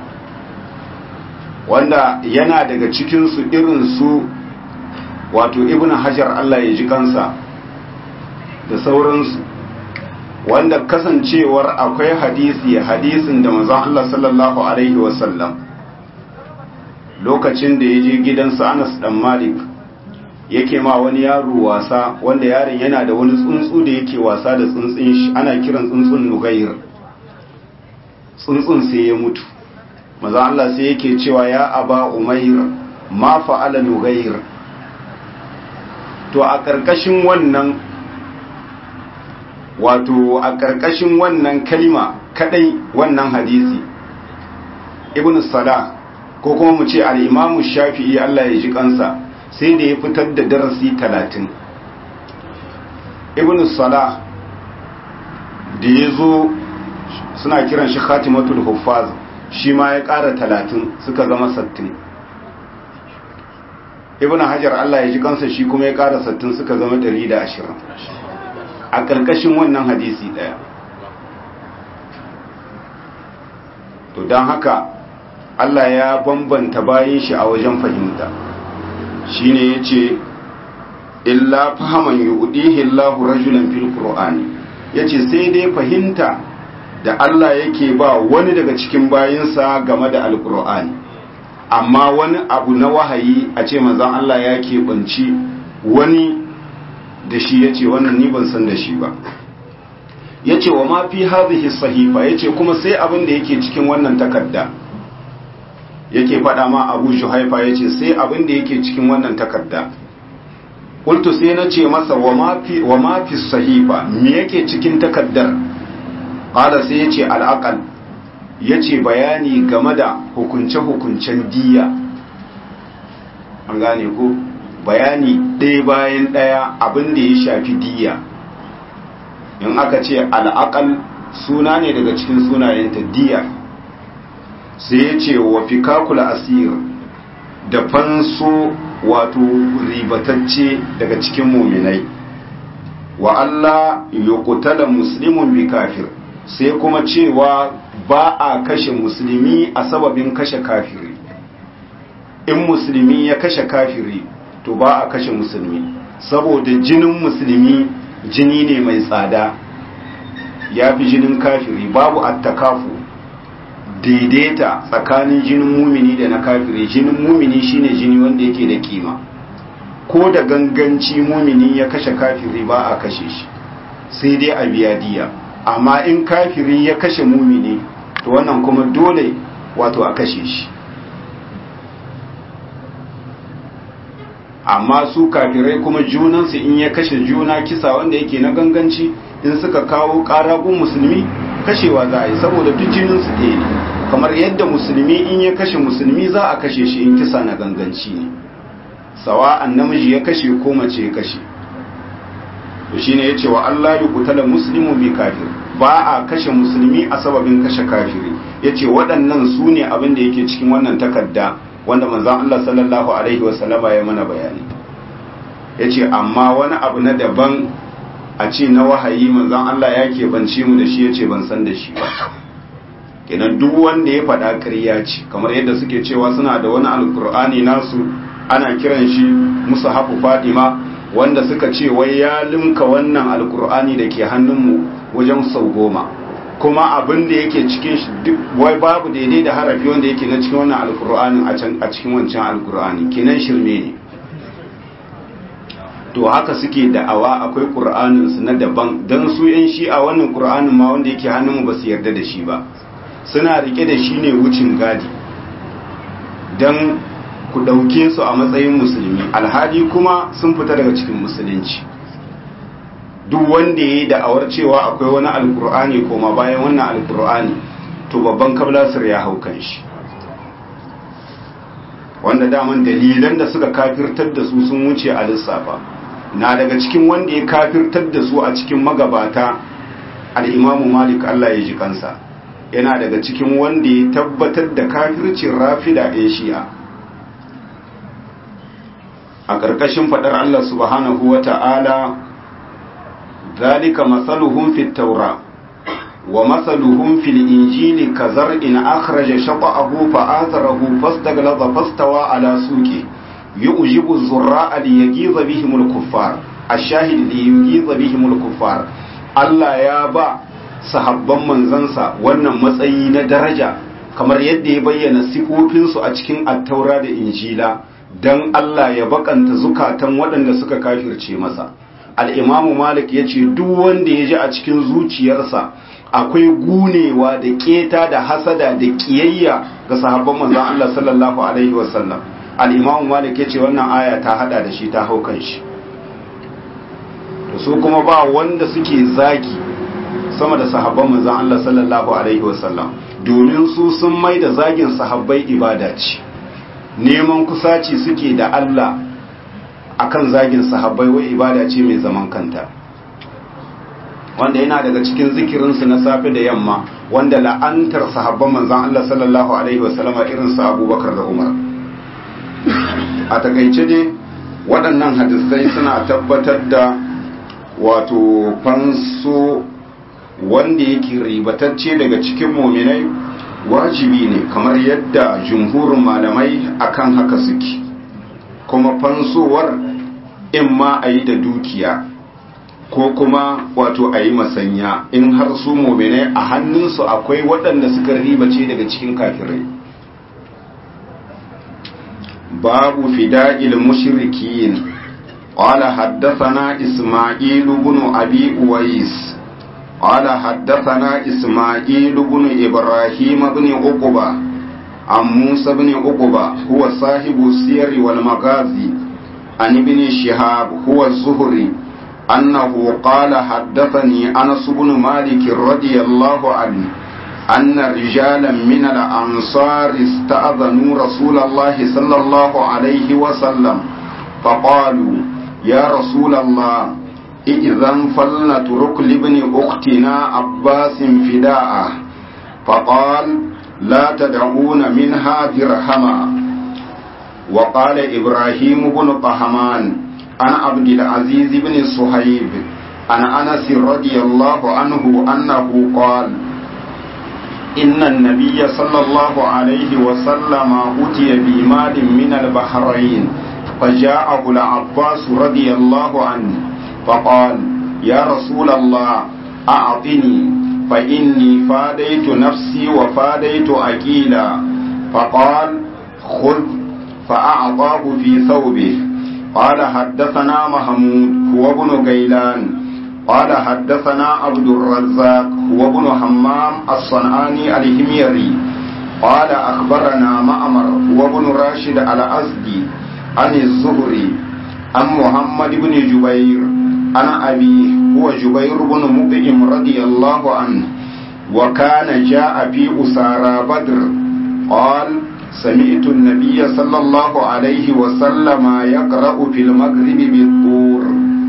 [SPEAKER 1] wanda yana daga cikin su irin su wato ibn hajar Allah ya ji kansa da sauransu wanda kasancewar akwai hadisi hadisin da manzon Allah sallallahu alaihi wasallam lokacin da ya je gidansa Anas dan Malik yake ma wani yaro wasa wanda yaron yana da wani tsuntsu da yake wasa da tsuntsun shi ana kiran tsuntsun Nugayr tsuntsun sai ya mutu maza Allah sai yake cewa ya aba Umair ma fa'ala Nugayr to a karkashin wannan wato a karkashin wannan kalima kadai wannan hadisi Ibn Salah ko kuma mu ce al'imamu shafi'i Allah ya ji kansa sai da ya fitar da darasi talatin ibn salah da ya zo suna kiran shi khatimatul huffaz shi ma ya ƙara talatin suka zama sattin ibn hajar Allah ya ji kansa shi kuma ya ƙara sattin suka zama ɗari da ashirin a ƙarƙashin wannan hadisi ɗaya to don haka Allah ya bambanta bayan shi a wajen fahimta shine yace illa fahaman yudihi Allahu rajulan fil qur'ani yace sai dai fahimta da Allah yake ba wani daga cikin bayinsa game da alqur'ani amma wani abu na wahayi a ce manzon Allah ya keɓanci wani da shi yace wannan ni ban san da shi ba yace wa ma fi hadhihi sahifa yace kuma sai abin da yake cikin wannan takarda yake faɗa ma abu shuhaifa ya ce sai abin da yake cikin wannan takarda ƙultu sai na ce masa wa mafi sahifa me yake cikin takardar ƙada sai ya ce al'aƙal ya ce bayani game da hukunce-hukuncen diya an gane ko bayani ɗaya bayan ɗaya abin da ya shafi diya in aka ce al'aqal suna ne daga cikin sunayenta diya sai ya ce wa fikakula asir da fanso wato ribatacce daga cikin muminai wa Allah yuqtala muslimun bi kafir sai kuma cewa ba a kashe musulmi a sababin kashe kafiri in musulmi ya kashe kafiri to ba a kashe musulmi saboda jinin musulmi jini ne mai tsada ya fi jinin kafiri babu attakafu daidaita tsakanin jinin mumini da na kafiri jinin mumini shine jini wanda yake da kima ko da ganganci mumini ya kashe kafiri ba a kashe shi sai dai a biya diya amma in kafiri ya kashe mumini to wannan kuma dole wato a kashe shi amma su kafirai kuma junansu in ya kashe juna kisa wanda yake na ganganci in suka kawo ƙaragun musulmi kashewa za a yi saboda duk jininsu ɗaya ne kamar yadda musulmi in ya kashe musulmi za a kashe shi in kisa na ganganci ne sawa'an namiji ya kashe ko mace ya kashe to shine yace wa Allah ya kutala muslimu bi kafir ba a kashe musulmi a sababin kashe kafiri yace waɗannan su ne abin da yake cikin wannan takarda wanda manzon Allah sallallahu alaihi wasallama ya mana bayani yace amma wani abu na daban a ce na wahayi manzon Allah ya keɓance mu da shi yace ban san da shi ba kenan duk wanda ya faɗa ƙarya ce kamar yadda suke cewa suna da wani alkur'ani nasu ana kiran shi musu hafu fadima wanda suka ce wai ya limka wannan alkur'ani da ke hannunmu wajen sau goma kuma abin da yake cikin shi duk wai babu daidai da harafi wanda yake na cikin wannan alkur'anin a cikin wancan alkur'ani kenan shirme ne to haka suke da'awa akwai ƙur'anin su na daban don su yan shi'a wannan ƙur'anin ma wanda yake hannunmu ba su yarda da shi ba suna rike da shi ne wucin gadi don ku ɗauke su a matsayin musulmi alhali kuma sun fita daga cikin musulunci duk wanda ya yi da'awar cewa akwai wani alkur'ani koma bayan wannan alkur'ani to babban kablasir ya hau kan shi wanda daman dalilan da suka kafirtar da su sun wuce a lissafa na daga cikin wanda ya kafirtar da su a cikin magabata al'imamu malik allah ya ji kansa yana daga cikin wanda ya tabbatar da kafircin rafida ɗin shi'a a ƙarƙashin faɗar Allah subhanahu wa ta'ala zalika matsaluhun fi taura wa matsaluhun fil injili ka zar'in akhraja shaqa'ahu fa azarahu fastaglaza fastawa ala suqi yu'jibu zurra'a li yagiza bihim al-kuffar ash-shahid li yagiza bihim al-kuffar Allah ya ba sahabban manzansa wannan matsayi na daraja kamar yadda ya bayyana sifofinsu a cikin attaura da injila don Allah ya bakanta zukatan waɗanda suka kafirce masa al'imamu malik ya ce duk wanda ya ji a cikin zuciyarsa akwai gunewa da keta da hasada da ƙiyayya ga sahabban manzan Allah sallallahu alaihi wasallam al'imamu malik ya ce wannan aya ta hada da shi ta haukan shi su kuma ba wanda suke zagi sama da sahabban manzan Allah sallallahu alaihi wasallam domin su sun mai da zagin sahabbai ibada ce neman kusaci suke da Allah akan zagin sahabbai wai ibada ce mai zaman kanta wanda yana daga cikin zikirinsu na safe da yamma wanda la'antar sahabban manzan Allah sallallahu alaihi wasallama irin su Abubakar da Umar a takaice dai waɗannan hadisai suna tabbatar da wato fanso wanda yake ribatacce daga cikin muminai wajibi ne kamar yadda jumhurin malamai akan haka suke kuma fansowar in ma a yi da dukiya ko kuma wato a yi masanya in har su muminai a hannunsu akwai waɗanda suka ribace daga cikin kafirai babu fida'il mushrikin قال حدثنا إسماعيل بن أبي أويس قال حدثنا إسماعيل بن إبراهيم بن عقبة عن موسى بن عقبة هو صاحب السير والمغازي عن ابن شهاب هو الزهري أنه قال حدثني أنس بن مالك رضي الله عنه أن رجالا من الأنصار استأذنوا رسول الله صلى الله عليه وسلم فقالوا يا رسول الله إذا فلنترك لابن أختنا عباس فداءه فقال لا تدعون منها درهما وقال إبراهيم بن طهمان عن عبد العزيز بن صهيب عن أنس رضي الله عنه أنه قال إن النبي صلى الله عليه وسلم أتي بمال من البحرين فجاءه العباس رضي الله عنه فقال يا رسول الله أعطني فإني فاديت نفسي وفاديت أكيلا فقال خذ فأعطاه في ثوبه قال حدثنا محمود هو ابن غيلان قال حدثنا عبد الرزاق هو ابن همام الصنعاني الهميري قال أخبرنا مأمر هو ابن راشد الأزدي عن الزهري عن محمد بن جبير عن أبيه هو جبير بن مطعم رضي الله عنه وكان جاء في أسارى بدر قال سمعت النبي صلى الله عليه وسلم يقرأ في المغرب بالطور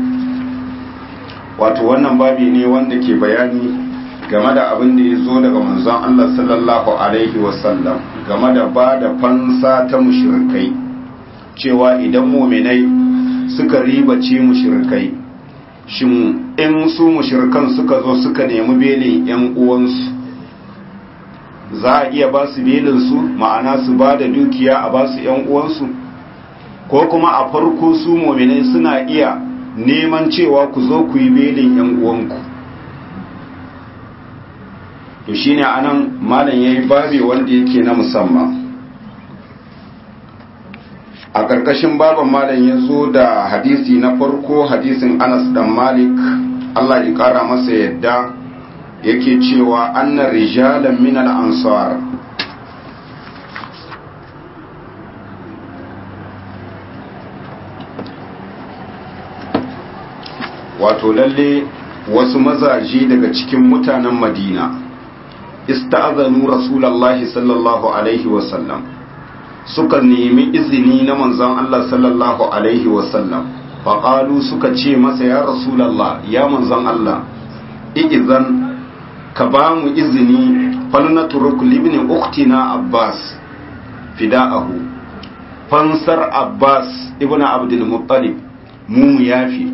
[SPEAKER 1] wato wannan babi ne wanda ke bayani game da abin da ya zo daga manzon Allah sallallahu alaihi wasallam game da ba da fansa ta mushrikai cewa idan muminai suka ribace mushrikai shin in su mushrikan suka zo suka nemi belin yan uwansu za a iya ba su belin su ma'ana su ba da dukiya a ba su yan uwansu ko kuma a farko su muminai suna iya neman cewa ku zo ku yi belin yan uwanku to shine anan malam yayi babi wanda yake na musamman a ƙarƙashin baban malam ya zo da hadisi na farko hadisin Anas dan Malik Allah ya ƙara masa yadda yake cewa anna rijalan min al-ansar wato lalle wasu mazaje daga cikin mutanen madina ista'azanu rasulallahi sallallahu alaihi wasallam suka nemi izini na manzon Allah sallallahu alaihi wasallam faƙalu suka ce masa ya rasulallah ya manzon Allah izan ka ba mu izini falnaturuk libni uktina abbas fida'ahu fansar abbas ibn abdul muttalib mu yafi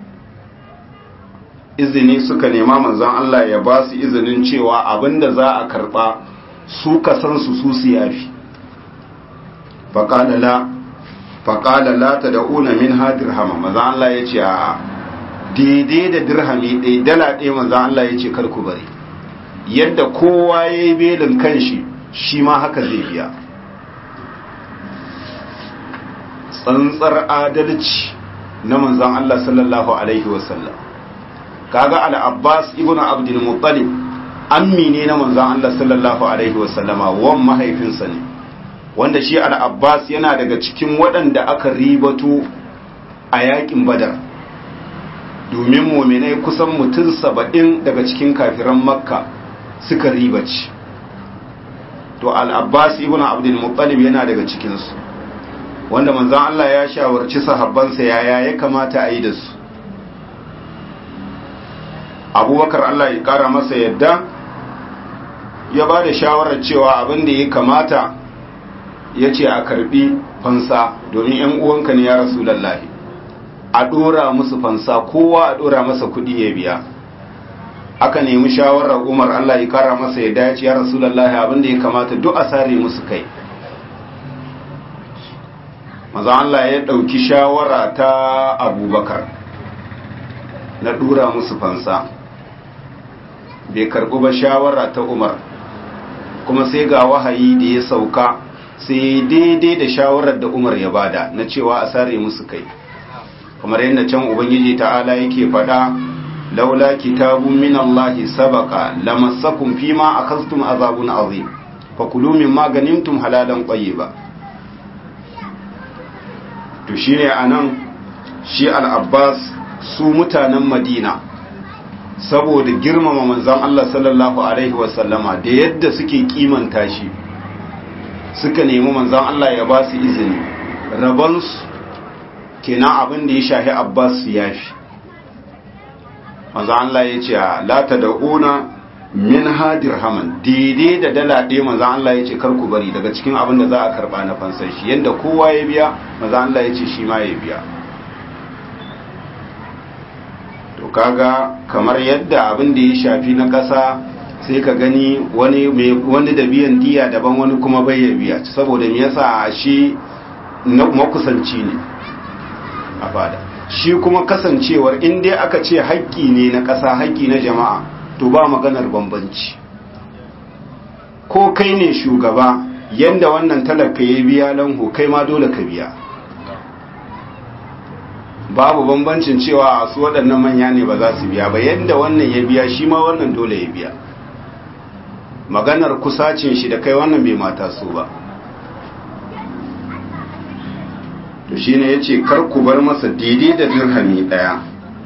[SPEAKER 1] izini suka nema manzon Allah ya ba su izinin cewa abinda za a karba su kasan su su su yafi faƙala la faƙala la ta da'una min ha dirhama manzon Allah ya ce a daidai da dirhami ɗaya dala ɗaya manzon Allah ya ce kar ku bari yadda kowa ya yi belin kanshi shi ma haka zai biya tsantsar adalci na manzon Allah sallallahu alaihi wasallam kaga al-abbas ibnu abdul muttalib ammi ne na manzon Allah sallallahu alaihi wasallama wan mahaifinsa ne wanda shi al-abbas yana daga cikin waɗanda aka ribato a yakin badar domin muminai kusan mutum saba'in daga cikin kafiran makka suka ribaci to al-abbas ibnu abdul muttalib yana daga cikinsu wanda manzon Allah ya shawarci sahabbansa yaya ya kamata a yi da su abubakar Allah ya kara masa yadda ya ba da shawarar cewa abin da ya kamata ya ce a karbi fansa domin yan uwanka ne ya rasu lallahi a dora musu fansa kowa a dora masa kudi ya biya aka nemi shawarar umar Allah ya kara masa yadda ya ce ya rasu lallahi abin da ya kamata duk a sare musu kai maza Allah ya ɗauki shawara ta abubakar na dura musu fansa bai karɓi ba shawara ta umar kuma sai ga wahayi da ya sauka sai daidai da shawarar da umar ya bada na cewa a sare musu kai kamar yadda can ubangiji ta'ala yake faɗa laula kitabun min Allah sabaka lamassakum fima akhadhtum azabun azim fakulu mimma ganimtum halalan tayyiba to shine anan shi al-abbas su mutanen madina saboda girmama manzon Allah sallallahu alaihi wasallama da yadda suke kimanta shi suka nemi manzon Allah ya ba su izini rabansu kenan abin da ya shahi Abbas su yafi manzon Allah ya ce la tad'una min hadir haman daidai da dala ɗaya manzon Allah ya ce kar ku bari daga cikin abin da za a karba na fansar shi yanda kowa ya biya manzon Allah ya ce shi ma ya biya to kaga kamar yadda abin da ya shafi na ƙasa sai ka gani wani wani da biyan diya daban wani kuma bai ya biya saboda me yasa shi makusanci ne a fada shi kuma kasancewar in dai aka ce haƙƙi ne na ƙasa haƙƙi na jama'a to ba maganar bambanci ko kai ne shugaba yanda wannan talaka ya biya lanho kai ma dole ka biya babu bambancin cewa su waɗannan manya ne ba za su biya ba yadda wannan ya biya shi ma wannan dole ya biya maganar kusacin shi da kai wannan bai mata su ba to shi ne ya ce ku bar masa daidai da dirhami ɗaya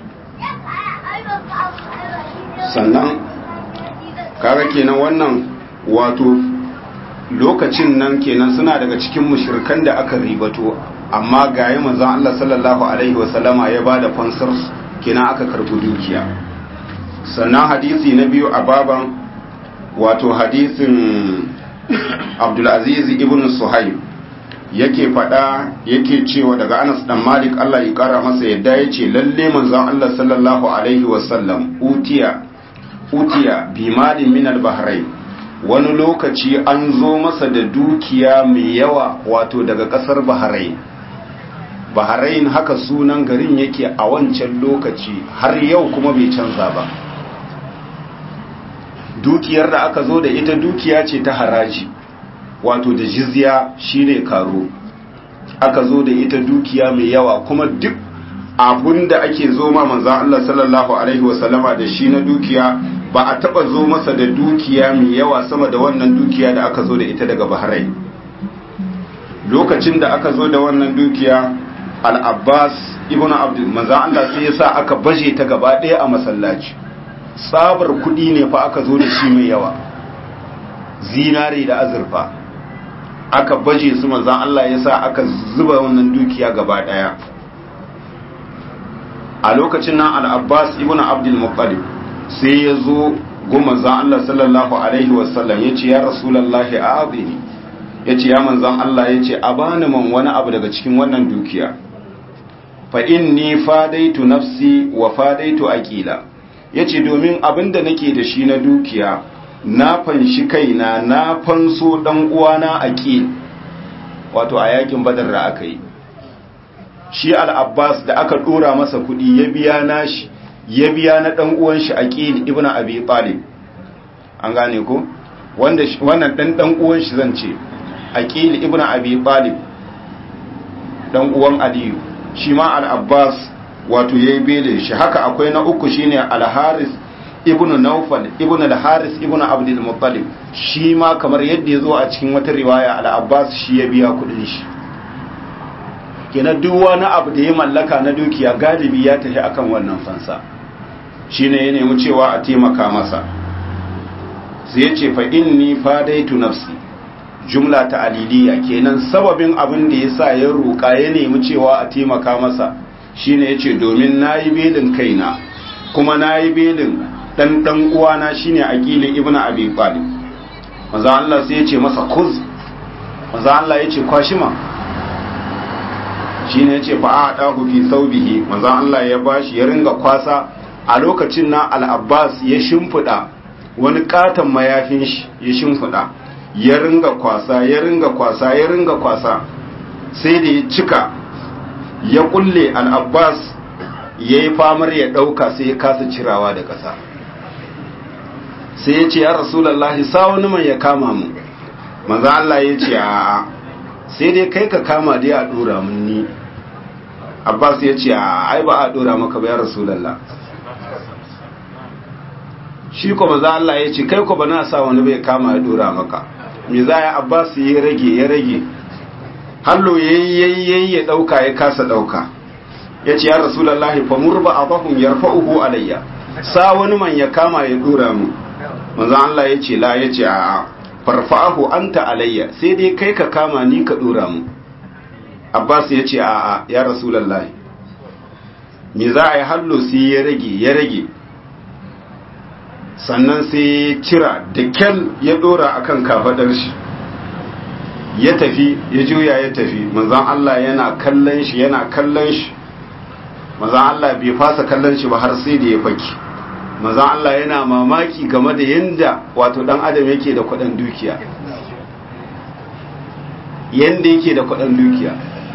[SPEAKER 1] sannan kaga kenan wannan wato lokacin nan kenan suna daga cikin mushirkan da aka ribato amma ga yi manzan Allah sallallahu Alaihi wasallama ya ba da fansar kenan aka karbi dukiya sannan hadisi na biyu a baban wato hadisin abdulaziz ibn suhaib yake fada yake cewa daga anas dan malik Allah ya kara masa yadda ya ce lalle manzan Allah sallallahu Alaihi wasallam utiya utiya bi malin min al-bahrain wani lokaci an zo masa da dukiya mai yawa wato daga kasar bahrain bahrain haka sunan garin yake a wancan lokaci har yau kuma bai canza ba dukiyar da aka zo da ita dukiya ce ta haraji wato da jizya shine karo aka zo da ita dukiya mai yawa kuma duk abinda ake zo ma manzan Allah sallallahu alaihi wasallama da shi na dukiya ba a taba zo masa da dukiya mai yawa sama da wannan dukiya da aka zo da ita daga bahrain lokacin da aka zo da wannan dukiya al-abbas ibn abdul manzan Allah sai ya sa aka baje ta gaba ɗaya a masallaci tsabar kuɗi ne fa aka zo da shi mai yawa zinare da azurfa aka baje su manzan Allah ya sa aka zuba wannan dukiya gaba ɗaya a lokacin nan al-abbas ibn abdul muttalib sai ya zo goma zan Allah sallallahu alaihi wasallam ya ce ya rasulallahi a azini ya ce ya manzan Allah ya ce a bani man wani abu daga cikin wannan dukiya fa inni fadaitu nafsi wa fadaitu aqila ya ce domin abinda nake da shi na dukiya na fanshi kaina na fanso dan uwana aqil wato a yakin badar da aka yi shi al-abbas da aka dora masa kudi ya biya nashi ya biya na dan uwan shi aqil ibn abi talib an gane ko wanda wannan dan dan uwan shi zan ce aqil ibn abi talib dan uwan aliyu shi ma al-abbas wato yayi bele shi haka akwai na uku shine al-haris ibn nawfal ibn al-haris ibn abdul muttalib shi ma kamar yadda yazo a cikin wata riwaya al-abbas shi ya biya kudin shi kenan duk wani abu da ya mallaka na dukiya galibi ya tafi akan wannan fansa shine ya nemi cewa a taimaka masa sai ya ce fa inni fadaitu nafsi jumla ta aliliya kenan sababin abin da yasa ya roƙa ya nemi cewa a taimaka masa shine yace domin nayi belin kaina kuma nayi belin dan dan uwana shine aqili ibnu abi talib manzo Allah sai yace masa kuz manzo Allah yace kwashima shine yace fa a dahu fi saubihi manzo Allah ya bashi ya ringa kwasa a lokacin na al-Abbas ya shimfida wani katon mayafin shi ya shimfida ya ringa kwasa ya ringa kwasa ya ringa kwasa sai da ya cika ya kulle al-Abbas yayi famar ya dauka sai ya kasa cirawa da kasa sai ya ce ya rasulullahi sa wani mai ya kama mu manzo Allah ya ce a'a sai dai kai ka kama dai a dora mun ni Abbas ya ce ai ba a dora maka ba ya Rasulullah shi ko maza Allah ya ce kai ko ba na sa wani bai kama ya dora maka me za ya Abbas ya rage ya rage hallo yayi yayi ya dauka ya kasa dauka ya ce ya Rasulullah fa murba abahum yarfa'uhu alayya sa wani man ya kama ya dora mu manzon Allah ya ce la ya ce a'a farfa'ahu anta alayya sai dai kai ka kama ni ka dora mu Abbas ya ce a'a ya rasulullahi me za a yi hallo sai ya rage ya rage sannan sai ya cira da kyal ya dora akan kafadar shi ya tafi ya juya ya tafi manzon Allah yana kallon shi yana kallon shi manzon Allah bai fasa kallon shi ba har sai da ya faki manzon Allah yana mamaki game da yanda wato dan adam yake da kudin dukiya yanda yake da kudin dukiya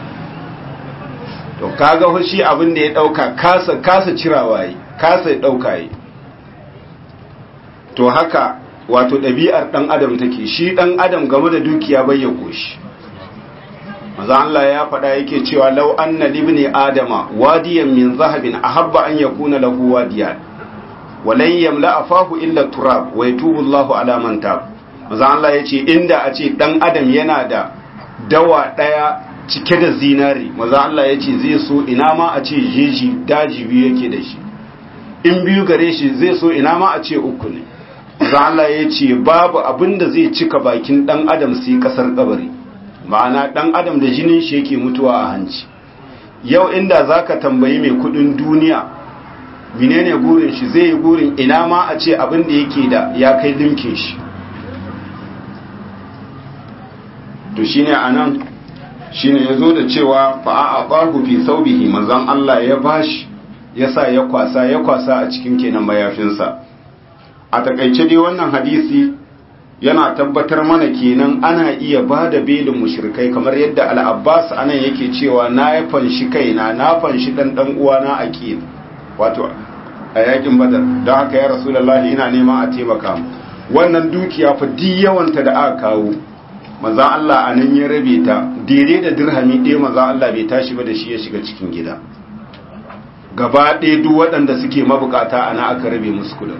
[SPEAKER 1] to kaga shi abin da ya dauka kasa kasa cirawa yi kasa dauka yi to haka wato ɗabi'ar ɗan adam take shi ɗan adam game da dukiya bai ya koshi maza Allah ya faɗa yake cewa lau anna libni adama wadiyan min zahabin ahabba an yakuna lahu wadiyan walan yamla afahu illa turab wa yatubu Allahu ala man tab maza Allah yace inda a ce ɗan adam yana da dawa ɗaya cike da zinari maza Allah yace zai so ina ma a ce jeji daji biyu yake da shi in biyu gare shi zai so ina ma a ce uku ne Allah ya ce babu abin da zai cika bakin dan adam sai kasar kabari ma'ana dan adam da jinin shi yake mutuwa a hanci yau inda zaka tambayi mai kudin duniya menene gurin shi zai yi gurin ina ma a ce abin da yake da ya kai limkin shi to shine anan shine yazo da cewa fa aqahu fi thawbihi manzon Allah ya bashi yasa ya kwasa ya kwasa a cikin kenan mayafinsa a takaice dai wannan hadisi yana tabbatar mana kenan ana iya ba da belin mushrikai kamar yadda al-abbas anan yake cewa na ya fanshi kaina na fanshi dan dan uwana aqil wato a yakin badar don haka ya rasulullahi ina neman a taimaka mu wannan dukiya fa di yawanta da aka kawo manzon Allah anan ya rabe ta daidai da dirhami ɗaya manzon Allah bai tashi ba da shi ya shiga cikin gida gaba ɗaya duk waɗanda suke mabukata ana aka rabe musu kudin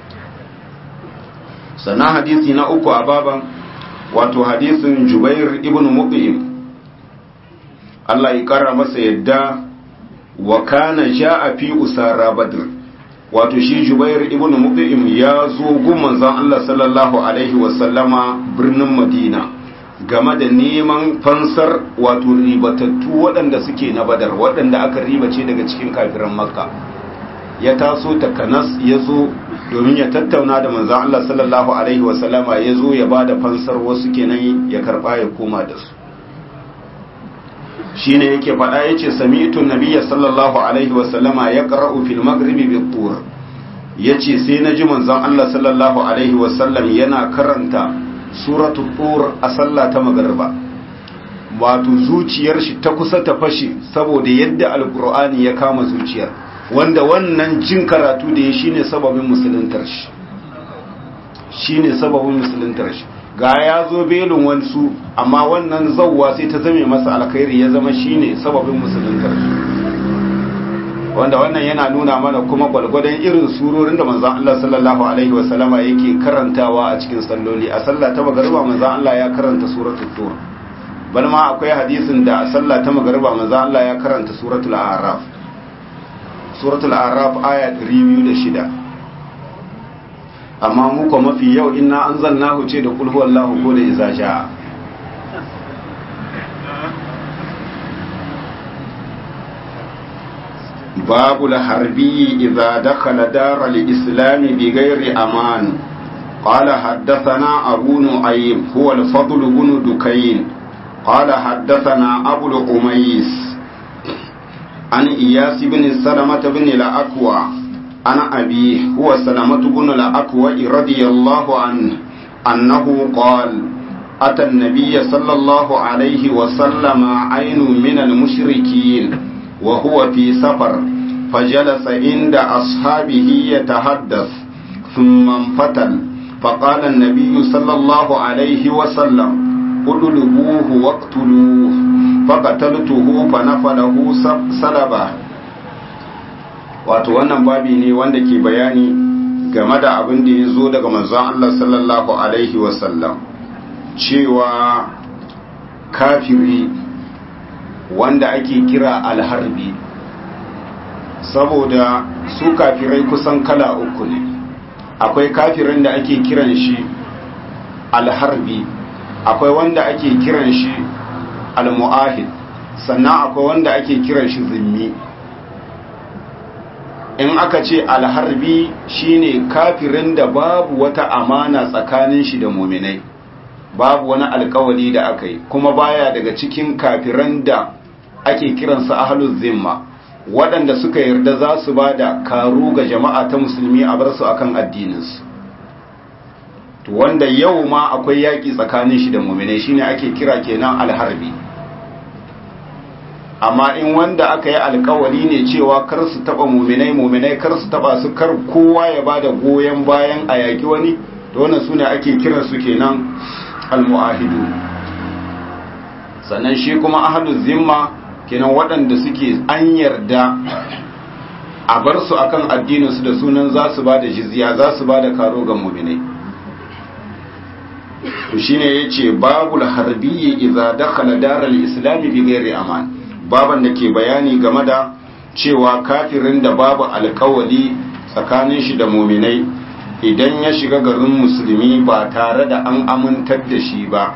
[SPEAKER 1] sannan hadisi na uku a baban wato hadisin jubair ibn mu'im Allah ya kara masa yadda wa kana ja'a fi usara badr wato shi jubair ibn mu'im ya zo gun manzon Allah sallallahu alaihi wa sallama birnin madina game da neman fansar wato ribatattu waɗanda suke na badar waɗanda aka ribace daga cikin kafiran makka ya taso takanas ya zo domin ya tattauna da manzan Allah sallallahu Alaihi wasallama ya zo ya ba da fansar wasu kenan ya karba ya koma da su shi ne yake faɗa ya ce sami'itun nabiya sallallahu Alaihi wasallama ya ƙara'u fil magribi bi tur ya ce sai na ji manzan Allah sallallahu Alaihi wasallam yana karanta suratu tur a sallah ta magarba wato zuciyar shi ta kusa ta fashe saboda yadda alkur'ani ya kama zuciyar wanda wannan jin karatu da ya shine sababin musuluntar shi shine sababin musuluntar shi ga ya zo belin wansu amma wannan zawwa sai ta zame masa alkhairi ya zama shine sababin musuluntar shi wanda wannan yana nuna mana kuma gwalgwadon irin surorin da manzon Allah sallallahu alaihi wasallama yake karantawa a cikin salloli a sallah ta magariba manzon Allah ya karanta suratul tur bal ma akwai hadisin da a sallah ta magariba manzon Allah ya karanta suratul a'raf suratul araf aya 206 amma mu ko mafi yau inna anzalnahu ce da kul huwallahu ko da iza sha babu al-harbi idza dakhala dar al-islam bighairi aman قال حدثنا أبو نعيم هو الفضل بن دكين قال حدثنا أبو الأميس عن إياس بن سلمة بن الأكوى عن أبيه هو سلمة بن الأكوى رضي الله عنه أنه قال أتى النبي صلى الله عليه وسلم عين من المشركين وهو في سفر فجلس عند أصحابه يتحدث ثم انفتل فقال النبي صلى الله عليه وسلم اطلبوه واقتلوه فقتلته فنفله سلبا wato wannan babi ne wanda ke bayani game da abin da ya zo daga manzon Allah sallallahu alaihi wasallam cewa kafiri wanda ake kira alharbi saboda su kafirai kusan kala uku ne akwai kafirin da ake kiran shi alharbi akwai wanda ake kiran shi almu'ahid sannan akwai wanda ake kiran shi zimmi in aka ce alharbi shine kafirin da babu wata amana tsakanin shi da muminai babu wani alkawali da aka yi kuma baya daga cikin kafiran da ake kiransa ahlul zimma waɗanda suka yarda za su ba da karu ga jama'a ta musulmi a bar su akan addininsu to wanda yau ma akwai yaƙi tsakanin shi da muminai shine ake kira kenan alharbi amma in wanda aka yi alkawari ne cewa kar su taba muminai muminai kar su taba su kar kowa ya bada goyon bayan a yaƙi wani to wannan sune ake kiran su kenan almuahidu sannan shi kuma ahlul zimma kenan waɗanda suke an yarda a bar su akan addinin su da sunan za su bada jizya za su bada karo ga muminai to shine yace babul harbiyyi idza dakhala daral islami bi ghairi aman baban da ke bayani game da cewa kafirin da babu alkawali tsakanin shi da muminai idan ya shiga garin musulmi ba tare da an amintar da shi ba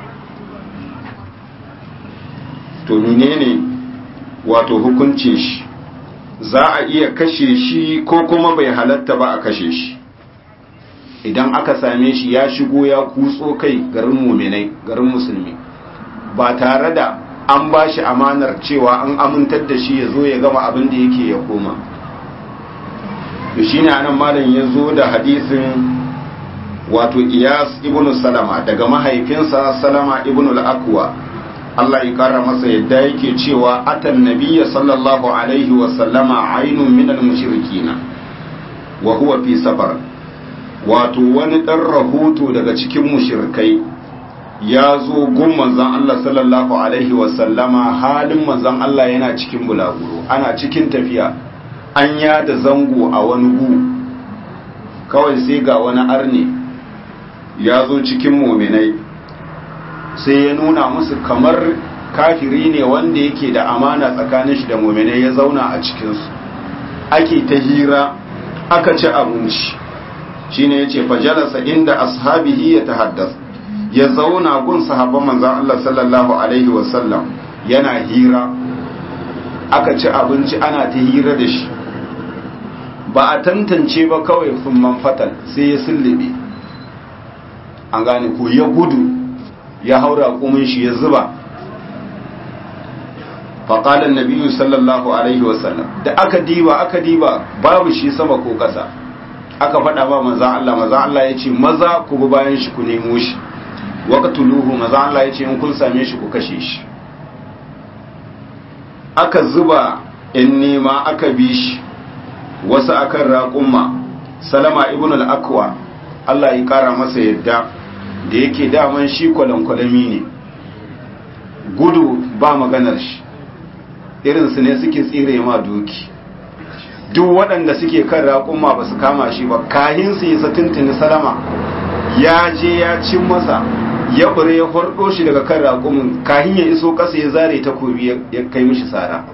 [SPEAKER 1] to menene wato hukuncin shi za a iya kashe shi ko kuma bai halatta ba a kashe shi idan aka same shi ya shigo ya kutso kai garin muminai garin musulmi ba tare da an ba shi amanar cewa an amintar da shi ya zo ya gama abin da yake ya koma da shi ne anan malam ya zo da hadisin wato iyas ibn salama daga mahaifinsa salama ibn al-akwa Allah ya kara masa yadda yake cewa atan nabiyya sallallahu alaihi wa sallama ainun min al-mushrikina wa huwa fi safar wato wani dan rahoto daga cikin mushrikai ya zo gun manzan Allah sallallahu Alaihi wasallama halin manzan Allah yana cikin bulaguro ana cikin tafiya an yada zango a wani gu kawai sai ga wani arne ya zo cikin mominai sai ya nuna musu kamar kafiri ne wanda yake da amana tsakanin shi da mominai ya zauna a cikinsu ake ta hira aka ci abinci shine ya ce fajalasa inda ashabihi ya tahaddasa ya zauna gun sahabban manzan Allah sallallahu Alaihi wasallam yana hira aka ci abinci ana ta hira da shi ba a tantance ba kawai sun manfatal sai ya sullube an gane ko ya gudu ya haura kumin shi ya zuba faƙalar nabiyu sallallahu Alaihi wasallam da aka diba aka diba babu shi sama ko ƙasa aka faɗa ba manzan Allah manzan Allah ya ce maza ku bi bayan shi ku nemo shi waqtuluhu maza Allah yace in kun same shi ku kashe shi aka zuba in nema aka bi shi wasu akan raƙumma salama ibn al-akwa Allah ya kara masa yadda da yake daman shi kwalankwalami ne gudu ba maganar shi irin su ne suke tsire ma doki duk waɗanda suke kan raƙumma ba su kama shi ba kahin su yi tuntuni salama ya je ya cin masa ya bure ya fardo shi daga kan raƙumin kahin ya iso ƙasa ya zare takobi ya kai mishi sara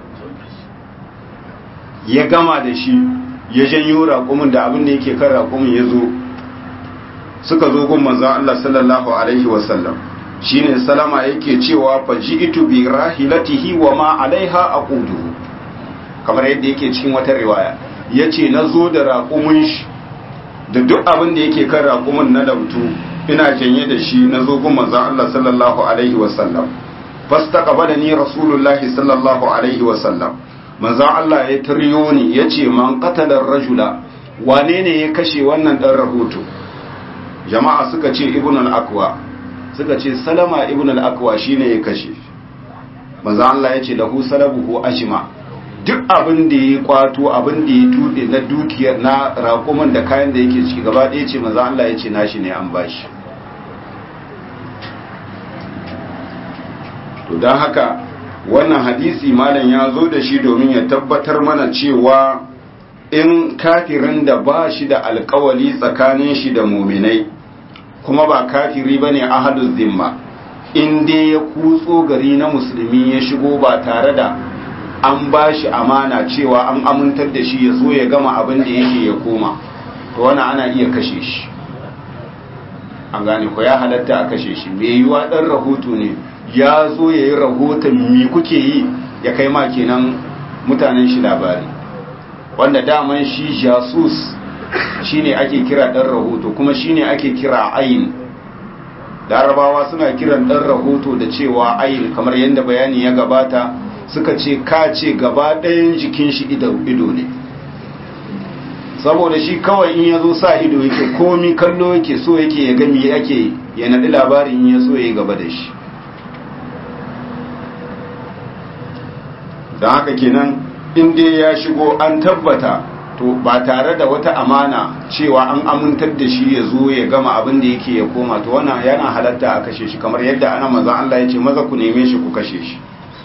[SPEAKER 1] ya gama da shi ya janyo raƙumin da abin da yake kan raƙumin ya zo suka zo gun manzo Allah sallallahu alaihi wasallam shine salama yake cewa faji'tu bi rahilatihi wa ma alaiha aqudu kamar yadda yake cikin wata riwaya yace nazo da raƙumin shi da duk abin da yake kan raƙumin na labtu ina janye da shi na zo gun manzon Allah sallallahu alaihi wasallam fastaqbalani rasulullahi sallallahu alaihi wasallam manzon Allah ya taryo ni yace man qatala rajula wane ne ya kashe wannan dan rahoto jama'a suka ce ibn al-aqwa suka ce salama ibn al-aqwa shine ya kashe manzon Allah yace lahu salabuhu ajma duk abin da ya kwato abin da ya tuɗe na dukiyar na raƙuman da kayan da yake ciki gaba ɗaya ce maza Allah ya ce nashi ne an bashi to don haka wannan hadisi malam ya zo da shi domin ya tabbatar mana cewa in kafirin da ba shi da alkawali tsakanin shi da muminai kuma ba kafiri ba ne ahadu zimma in dai ya kutso gari na musulmi ya shigo ba tare da an ba shi amana cewa an amintar da shi ya zo ya gama abin da yake ya koma to wani ana iya kashe shi an gane ko ya halatta a kashe shi mai yiwa ɗan rahoto ne ya zo ya yi rahoton mi kuke yi ya kai ma kenan mutanen shi labari wanda daman shi jasus shine ake kira ɗan rahoto kuma shine ake kira ayin larabawa suna kiran ɗan rahoto da cewa ayin kamar yadda bayani ya gabata suka ce ka ce gaba ɗayan jikin shi ido ne saboda shi kawai in ya zo sa ido yake komi kallo yake so yake ya gami yake ya naɗi labarin in ya so ya gaba da shi don haka kenan in dai ya shigo an tabbata to ba tare da wata amana cewa an amintar da shi ya zo ya gama abin da yake ya koma to wannan yana halatta a kashe shi kamar yadda ana manzon Allah ya ce maza ku neme shi ku kashe shi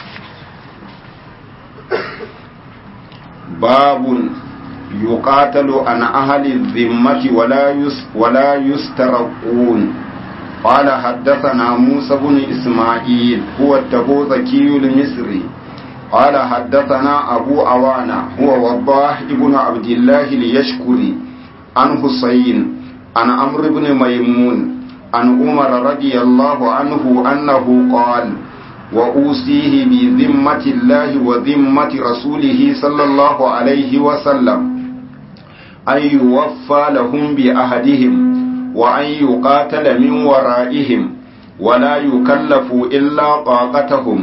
[SPEAKER 1] babun yuqatalu an ahli dhimmati wala yus wala yustarqun قال حدثنا موسى بن إسماعيل هو التبوذكي المصري قال حدثنا أبو عوانة هو وضاح ابن عبد الله ليشكري عن حسين عن عمرو بن ميمون عن عمر رضي الله عنه أنه قال وأوصيه بذمة الله وذمة رسوله صلى الله عليه وسلم أن يوفى لهم بأهدهم وأن يقاتل من ورائهم ولا يكلف إلا طاقتهم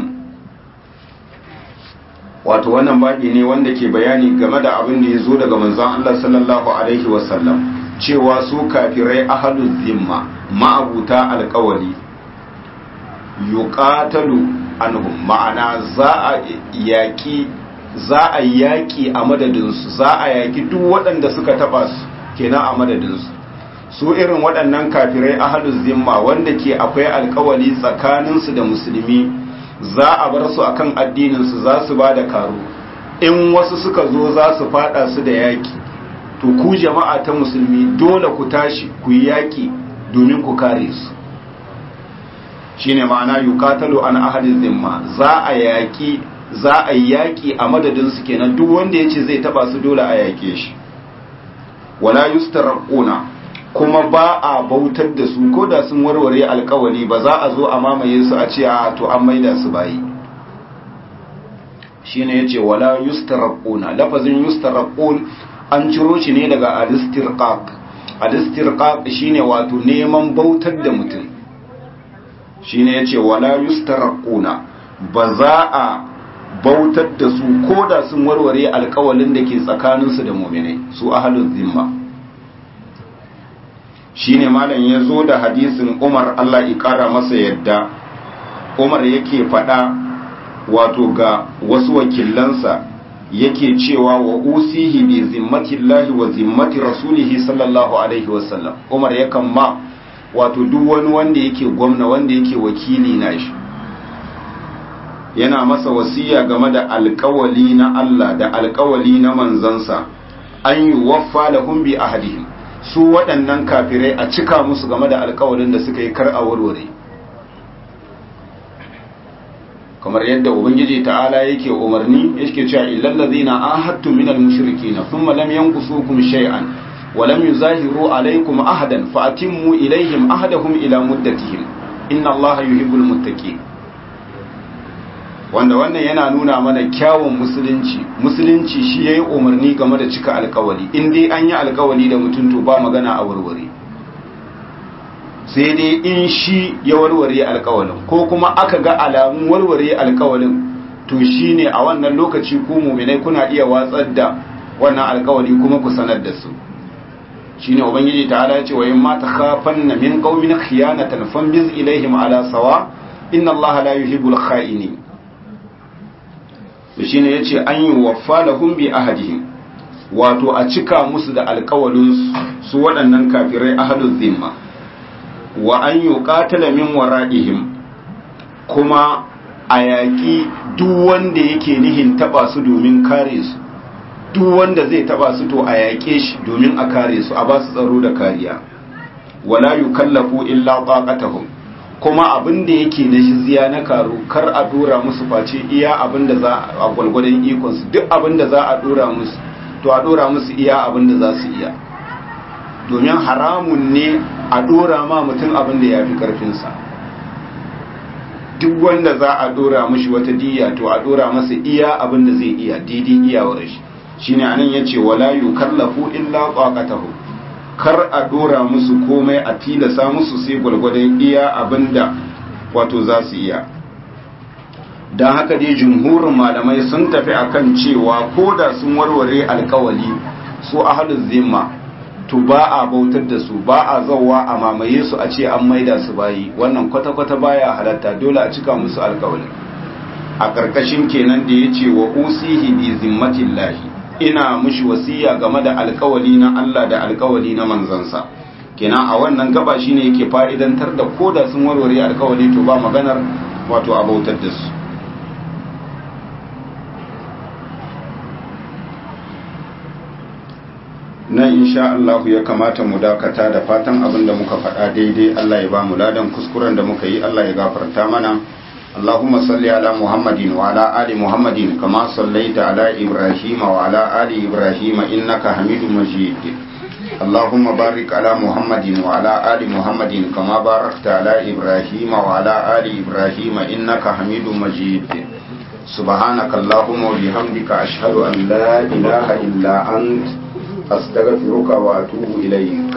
[SPEAKER 1] wato wannan babi ne wanda ke bayani game da abin da ya zo daga manzon Allah sallallahu alaihi wasallam cewa su kafirai ahalul zimma ma'abuta alkawali yuqatalu anhum ma'ana za a yaki za a yaki a madadinsu za a yaki duk waɗanda suka taba su kenan a madadinsu su irin waɗannan kafirai ahalul zimma wanda ke akwai alkawali tsakaninsu da musulmi za a bar su akan addininsu za su ba da karo in wasu suka zo za su fada su da yaki to ku jama'a ta musulmi dole ku tashi ku yi yaki domin ku kare su shine ma'ana yuqatalu an ahli zimma za a yaki za a yaki a madadin su kenan duk wanda yace zai taba su dole a yake shi wala yustarquna kuma ba a bautar da su ko da sun warware alkawali ba za a zo a mamaye su a ce a to an maida su bayi shine yace wala yustarquna lafazin yustarqun an ciro shi ne daga alistirqaq alistirqaq shine wato neman bautar da mutum shine yace wala yustarquna ba za a bautar da su ko da sun warware alkawalin da ke tsakaninsu da mu'minai su ahlul zimma shine malam ya zo da hadisin umar allah ikara masa yadda umar yake faɗa wato ga wasu wakilansa yake cewa wa usihi bi zimmatillahi wa zimmati rasulihi sallallahu alaihi wasallam umar yakan ma wato duk wani wanda yake gwamna wanda yake wakili na shi yana masa wasiya game da alkawali na allah da alkawali na manzansa an yi waffa lahum bi ahadihim su waɗannan kafirai a cika musu game da alkawalin da suka yi kar a warware kamar yadda ubangiji ta'ala yake umarni yake cewa illal ladina ahadtu minal mushrikeena thumma lam yanqusukum shay'an wa lam yuzahiru alaykum ahadan fa atimmu ilayhim ahadahum ila muddatihim inna allaha yuhibbul muttaqin wanda wannan yana nuna mana kyawun musulunci musulunci shi yayi umarni game da cika alkawali in dai an yi alkawali da mutum to ba magana a warware sai dai in shi ya warware alkawalin ko kuma aka ga alamun warware alkawalin to shine a wannan lokaci ku mu'minai kuna iya watsar da wannan alkawali kuma ku sanar da su shine ubangiji ta'ala ya ce wa in ma takhafanna min qaumin khiyanatan fambiz ilaihim ala sawa inna allaha la yuhibbul kha'inin to shine yace an yi waffa lahum bi ahadihim wato a cika musu da alkawalin su waɗannan kafirai ahlul zimma wa an yuqatala min wara'ihim kuma a yaƙi duk wanda yake nihin taba su domin kare su duk wanda zai taba su to a yaƙe shi domin a kare su a ba su tsaro da kariya wala yukallafu illa taqatahum kuma abin da yake na jizya na karu kar a dora musu face iya abin da za a gwalgwadon ikonsu duk abin da za a dora musu to a dora musu iya abin da za su iya domin haramun ne a dora ma mutum abin da ya fi karfinsa duk wanda za a dora mashi wata diya to a dora masa iya abin da zai iya didi iyawar shi shine anan yace wala yukallafu illa qaqatahu kar a dora musu komai a tilasa musu sai gwalgwadon iya abinda wato za su iya don haka dai jumhurin malamai sun tafi akan cewa ko da sun warware alkawali su ahalin zimma to ba a bautar da su ba a zauwa a mamaye su a ce an maida su bayi wannan kwata-kwata baya halatta dole a cika musu alkawali a ƙarƙashin kenan da ya ce wa usihi bi zimmatillahi ina mushi wasiya game da alkawali na Allah da alkawali na manzansa kenan a wannan gaba shine yake fa'idantar da koda sun warware alkawali to ba maganar wato abautar da su nan insha Allah ya kamata mu dakata da fatan abin da muka faɗa daidai Allah ya ba mu ladan kuskuren da muka yi Allah ya gafarta mana اللهم صل على محمد وعلى آل محمد كما صليت على إبراهيم وعلى آل إبراهيم إنك حميد مجيد اللهم بارك على محمد وعلى آل محمد كما باركت على إبراهيم وعلى آل إبراهيم إنك حميد مجيد سبحانك اللهم وبحمدك أشهد أن لا إله إلا أنت أستغفرك وأتوب إليك